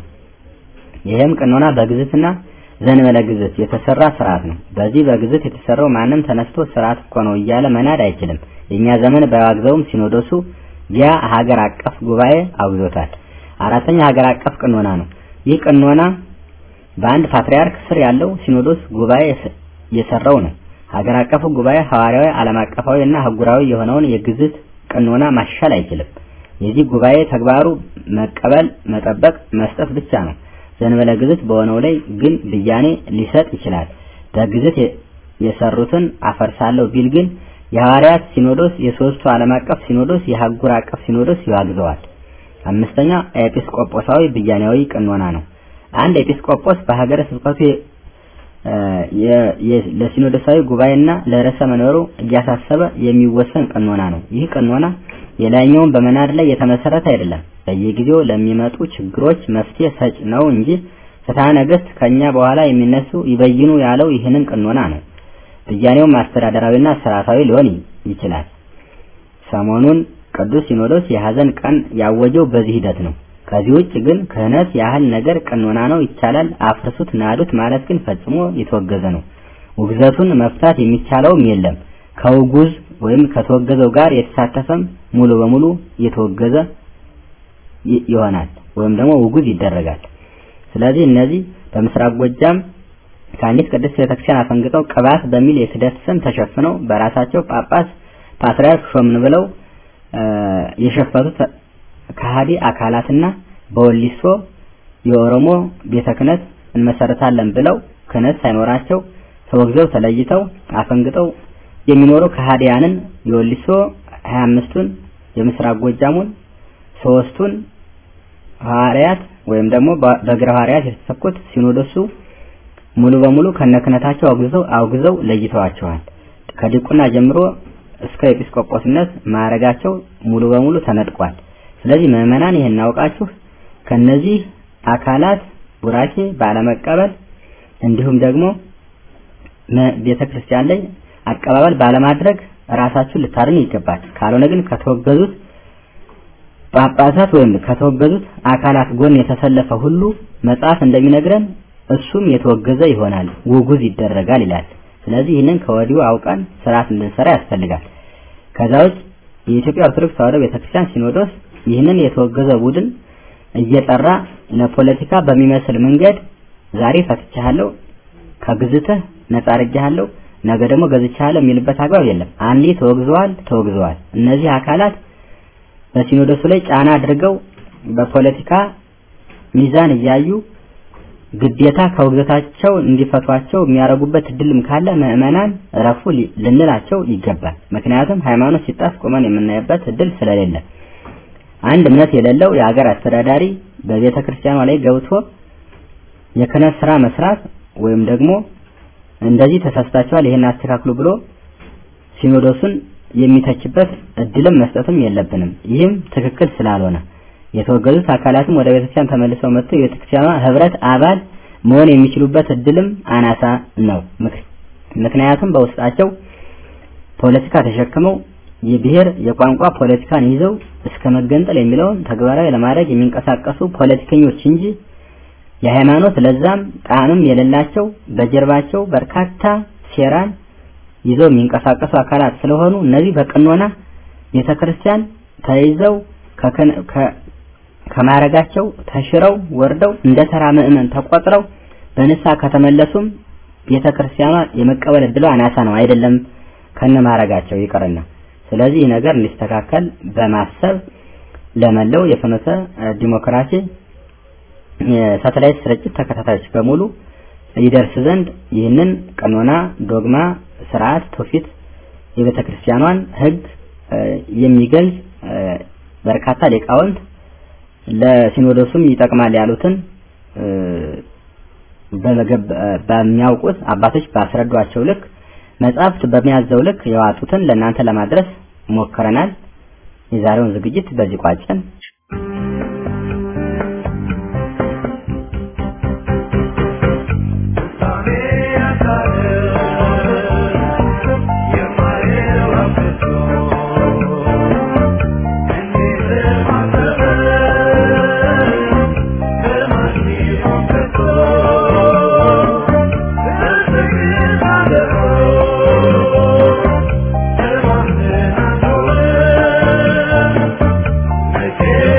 ይህም ቅኖና በግዝትና ዘንበለ ግዝት የተሰራ ስርዓት ነው። በዚህ በግዝት የተሰራው ማንም ተነስቶ ስርዓት እኮ ነው እያለ መናድ አይችልም። የኛ ዘመን ባያወግዘውም ሲኖዶሱ ያ ሀገር አቀፍ ጉባኤ አውግዞታል። አራተኛ ሀገር አቀፍ ቅኖና ነው። ይህ ቅኖና በአንድ ፓትርያርክ ስር ያለው ሲኖዶስ ጉባኤ የሰራው ነው። ሀገር አቀፉ ጉባኤ ሐዋርያዊ፣ ዓለም አቀፋዊ እና አህጉራዊ የሆነውን የግዝት ቅኖና ማሻሻል አይችልም። የዚህ ጉባኤ ተግባሩ መቀበል፣ መጠበቅ፣ መስጠት ብቻ ነው። ዘንበለ ግዝት በሆነው ላይ ግን ብያኔ ሊሰጥ ይችላል። በግዝት የሰሩትን አፈርሳለሁ ቢል ግን የሐዋርያት ሲኖዶስ፣ የሶስቱ ዓለም አቀፍ ሲኖዶስ፣ የአህጉር አቀፍ ሲኖዶስ ይዋግዘዋል። አምስተኛ ኤጲስቆጶሳዊ ብያኔያዊ ቅኖና ነው። አንድ ኤጲስቆጶስ በሀገረ ስብከቱ ለሲኖዶሳዊ ጉባኤና ለርዕሰ መንበሩ እያሳሰበ የሚወሰን ቅኖና ነው። ይህ ቅኖና የላይኛውን በመናድ ላይ የተመሰረተ አይደለም። በየጊዜው ለሚመጡ ችግሮች መፍትሄ ሰጭ ነው እንጂ ፍትሐ ነገሥት ከኛ በኋላ የሚነሱ ይበይኑ ያለው ይህንን ቅኖና ነው። ብያኔውም አስተዳደራዊና ስርዓታዊ ሊሆን ይችላል። ሰሞኑን ቅዱስ ሲኖዶስ የሐዘን ቀን ያወጀው በዚህ ሂደት ነው። ከዚህ ውጭ ግን ክህነት ያህል ነገር ቅኖና ነው ይቻላል፣ አፍርሱት፣ ናዱት ማለት ግን ፈጽሞ የተወገዘ ነው። ውግዘቱን መፍታት የሚቻለውም የለም። ከውጉዝ ወይም ከተወገዘው ጋር የተሳተፈም ሙሉ በሙሉ የተወገዘ ይሆናል ወይም ደግሞ ውጉዝ ይደረጋል። ስለዚህ እነዚህ በምስራቅ ጎጃም ከአንዲት ቅድስት ቤተክርስቲያን አፈንግጠው ቅባት በሚል የክህደት ስም ተሸፍነው በራሳቸው ጳጳስ ፓትርያርክ ሾምን ብለው የሸፈቱት ከሃዲ አካላትና በወሊሶ የኦሮሞ ቤተ ክህነት እንመሰርታለን ብለው ክህነት ሳይኖራቸው ተወግዘው ተለይተው አፈንግጠው የሚኖሩ ከሃዲያንን የወሊሶ 25ቱን የምስራቅ ጎጃሙን ሶስቱን ሐዋርያት ወይም ደግሞ በእግረ ሐዋርያት የተሰኩት ሲኖዶሱ ሙሉ በሙሉ ከነክህነታቸው አውግዘው አውግዘው ለይተዋቸዋል። ከዲቁና ጀምሮ እስከ ኤጲስቆጶስነት ማዕረጋቸው ሙሉ በሙሉ ተነጥቋል። ስለዚህ ምዕመናን ይህን አውቃችሁ ከነዚህ አካላት ቡራኬ ባለመቀበል እንዲሁም ደግሞ ቤተ ክርስቲያን ላይ አቀባበል ባለማድረግ ራሳችሁን ልታድኑ ይገባል። ካልሆነ ግን ከተወገዙት ጳጳሳት ወይም ከተወገዙት አካላት ጎን የተሰለፈ ሁሉ መጽሐፍ እንደሚነግረን እሱም የተወገዘ ይሆናል፣ ውጉዝ ይደረጋል ይላል። ስለዚህ ይህንን ከወዲሁ አውቀን ስርዓት እንድንሰራ ያስፈልጋል። ከዛ ውጭ የኢትዮጵያ ኦርቶዶክስ ተዋሕዶ ቤተክርስቲያን ሲኖዶስ ይህንን የተወገዘ ቡድን እየጠራ ለፖለቲካ በሚመስል መንገድ ዛሬ ፈትቻለሁ፣ ከግዝትህ ነጻ አድርጌሃለሁ፣ ነገ ደግሞ ገዝቻለሁ የሚልበት አግባብ የለም። አንዴ ተወግዘዋል ተወግዘዋል። እነዚህ አካላት በሲኖዶሱ ላይ ጫና አድርገው በፖለቲካ ሚዛን እያዩ ግዴታ ከውግዘታቸው እንዲፈቷቸው የሚያደርጉበት እድልም ካለ ምዕመናን እረፉ ልንላቸው ይገባል። ምክንያቱም ሃይማኖት ሲጣስ ቆመን የምናይበት እድል ስለሌለ አንድ እምነት የሌለው የሀገር አስተዳዳሪ በቤተ ክርስቲያኗ ላይ ገብቶ የክህነት ስራ መስራት ወይም ደግሞ እንደዚህ ተሳስታችኋል ይሄን አስተካክሉ ብሎ ሲኖዶሱን የሚተችበት እድልም መስጠትም የለብንም። ይህም ትክክል ስላልሆነ የተወገዙት አካላትም ወደ ቤተክርስቲያን ተመልሰው መጥተው የቤተክርስቲያኗ ህብረት አባል መሆን የሚችሉበት እድልም አናሳ ነው። ምክንያቱም በውስጣቸው ፖለቲካ ተሸክመው የብሔር የቋንቋ ፖለቲካን ይዘው እስከ መገንጠል የሚለውን ተግባራዊ ለማድረግ የሚንቀሳቀሱ ፖለቲከኞች እንጂ የሃይማኖት ለዛም ጣዕምም የሌላቸው በጀርባቸው በርካታ ሴራን ይዘው የሚንቀሳቀሱ አካላት ስለሆኑ እነዚህ በቅኖና ቤተክርስቲያን ተይዘው ከማረጋቸው ተሽረው ወርደው እንደ ተራ ምዕመን ተቆጥረው በንስሐ ከተመለሱም ቤተክርስቲያኗ የመቀበል እድሏ አናሳ ነው። አይደለም ከነ ማረጋቸው ይቅርና ስለዚህ ይህ ነገር እንዲስተካከል በማሰብ ለመለው የፍኖተ ዲሞክራሲ የሳተላይት ስርጭት ተከታታዮች በሙሉ ይደርስ ዘንድ ይህንን ቀኖና፣ ዶግማ፣ ስርዓት፣ ትውፊት የቤተ ክርስቲያኗን ሕግ የሚገልጽ በርካታ ሊቃውንት ለሲኖዶሱም ይጠቅማል ያሉትን በሚያውቁት አባቶች ባስረዷቸው ልክ መጽሐፍት በሚያዘው ልክ የዋጡትን ለእናንተ ለማድረስ ሞክረናል። የዛሬውን ዝግጅት በዚህ ቋጨን። Yeah.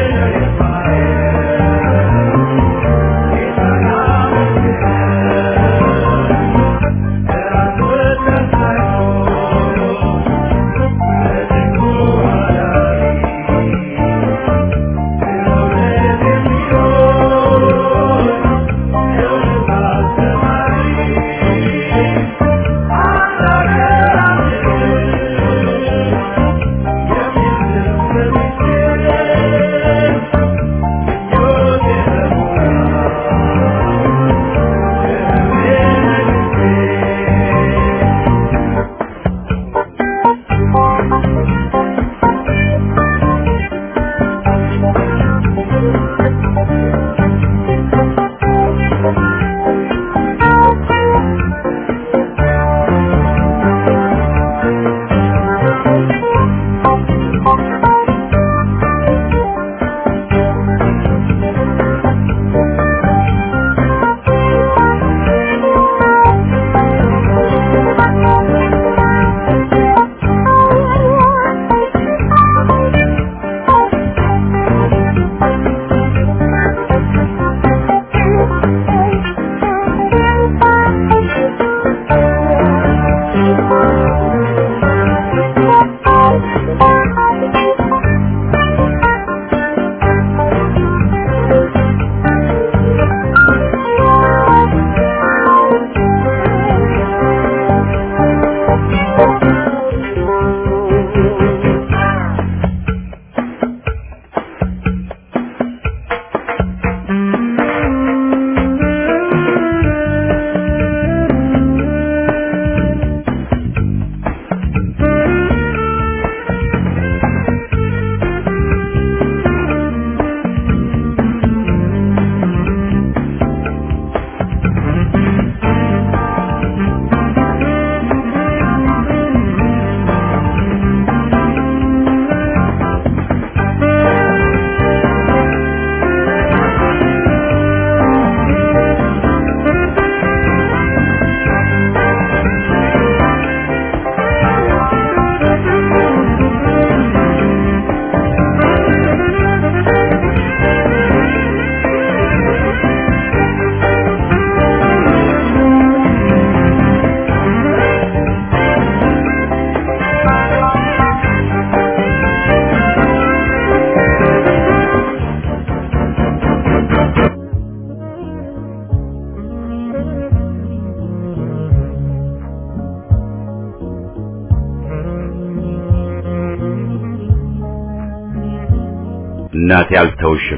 እናቴ አልተውሽም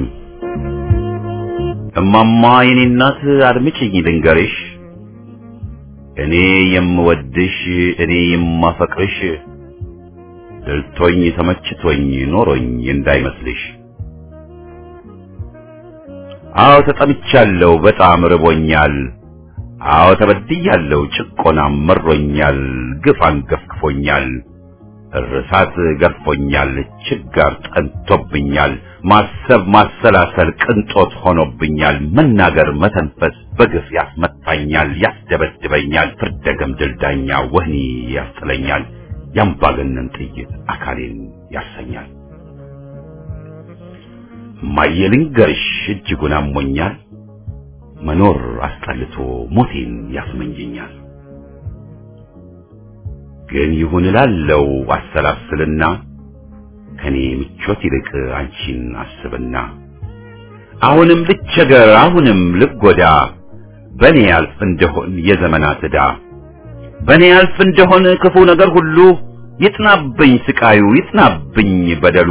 እማማ የኔ እናት አድምጪኝ ልንገርሽ እኔ የምወድሽ እኔ የማፈቅርሽ ድልቶኝ ተመችቶኝ ኖሮኝ እንዳይመስልሽ አዎ ተጠምቻለሁ በጣም ርቦኛል አዎ ተበድያለሁ ጭቆናም መሮኛል ግፍ አንገፍግፎኛል እርሳት ገርፎኛል ችጋር ጠንቶብኛል ማሰብ ማሰላሰል ቅንጦት ሆኖብኛል መናገር መተንፈስ በግፍ ያስመታኛል ያስደበድበኛል ፍርደ ገምድል ዳኛ ወህኒ ያስጥለኛል ያምባገነን ጥይት አካሌን ያሰኛል እማዬ ልንገርሽ እጅጉን አሞኛል መኖር አስጠልቶ ሞቴን ያስመኘኛል ግን ይሁን እላለው አሰላስልና ከኔ ምቾት ይልቅ አንቺን አስብና አሁንም ልቸገር አሁንም ልጎዳ በኔ ያልፍ እንደሆን የዘመናት ዕዳ በኔ ያልፍ እንደሆን ክፉ ነገር ሁሉ ይጥናብኝ ስቃዩ ይጥናብኝ በደሉ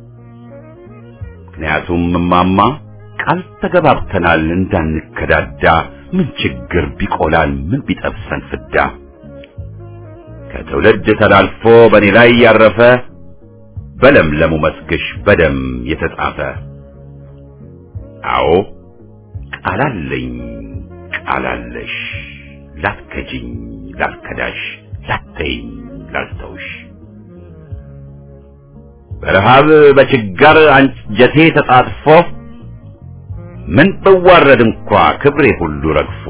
ምክንያቱም እማማ ቃል ተገባብተናል እንዳንከዳዳ ምን ችግር ቢቆላል ምን ቢጠብሰን ፍዳ ከትውልድ ተላልፎ በእኔ ላይ ያረፈ በለምለሙ መስግሽ በደም የተጻፈ አዎ ቃላለኝ ቃላለሽ ላትከጂኝ ላልከዳሽ ላተይኝ ላልተውሽ በረሃብ በችጋር አንጀቴ ተጣጥፎ ምን ብዋረድ እንኳ ክብሬ ሁሉ ረግፎ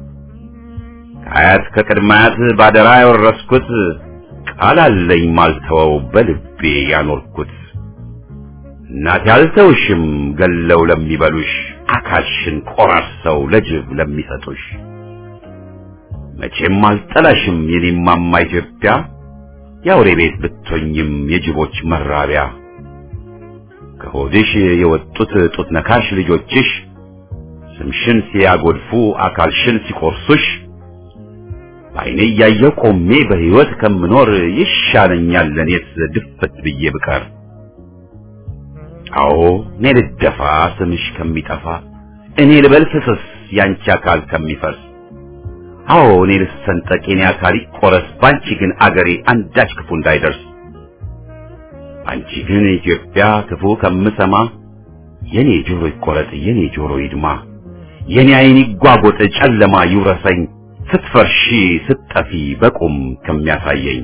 ከአያት ከቅድማያት ባደራ ያወረስኩት ቃል አለኝ ማልተወው በልቤ ያኖርኩት እናቴ አልተውሽም ገለው ለሚበሉሽ አካልሽን ቆራርሰው ለጅብ ለሚሰጡሽ መቼም አልጠላሽም የኔማማ ኢትዮጵያ የአውሬ ቤት ብትሆኝም የጅቦች መራቢያ ከሆድሽ የወጡት ጡት ነካሽ ልጆችሽ ስምሽን ሲያጎድፉ አካልሽን ሲቆርሱሽ በዓይኔ እያየሁ ቆሜ በሕይወት ከምኖር ይሻለኛል ለእኔስ ድፍት ብዬ ብቀር። አዎ እኔ ልደፋ ስምሽ ከሚጠፋ እኔ ልበል ፍስስ ያንቺ አካል ከሚፈርስ አዎ እኔ ልሰንጠቅ የኔ አካል ይቆረስ ባንቺ ግን አገሬ አንዳች ክፉ እንዳይደርስ አንቺ ግን ኢትዮጵያ ክፉ ከምሰማ የኔ ጆሮ ይቆረጥ የኔ ጆሮ ይድማ የኔ ዓይን ይጓጎጥ ጨለማ ይውረሰኝ ስትፈርሺ ስትጠፊ በቁም ከሚያሳየኝ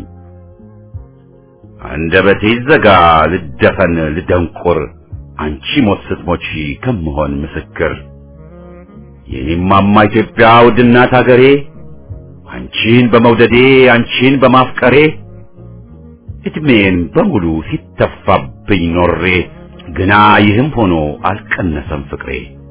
አንደበቴ ይዘጋ ልደፈን ልደንቁር አንቺ ሞት ስትሞቺ ከምሆን ምስክር የኔማማ ኢትዮጵያ ውድናት አገሬ አንቺን በመውደዴ አንቺን በማፍቀሬ እድሜን በሙሉ ሲተፋብኝ ኖሬ ግና ይህም ሆኖ አልቀነሰም ፍቅሬ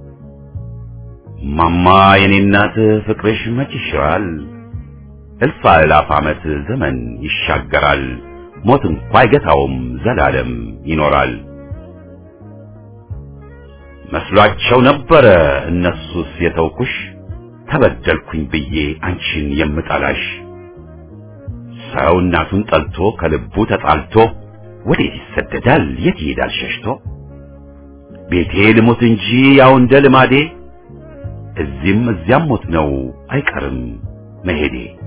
ማማ የኔ እናት ፍቅርሽ መች ይሽራል እልፍ አእላፍ ዓመት ዘመን ይሻገራል ሞት እንኳ አይገታውም ዘላለም ይኖራል መስሏቸው ነበረ እነሱስ የተውኩሽ ተበደልኩኝ ብዬ አንቺን የምጠላሽ ሰው እናቱን ጠልቶ ከልቡ ተጣልቶ ወዴት ይሰደዳል የት ይሄዳል ሸሽቶ ቤቴ ልሞት እንጂ ያው እንደ ልማዴ እዚህም እዚያም ሞት ነው አይቀርም መሄዴ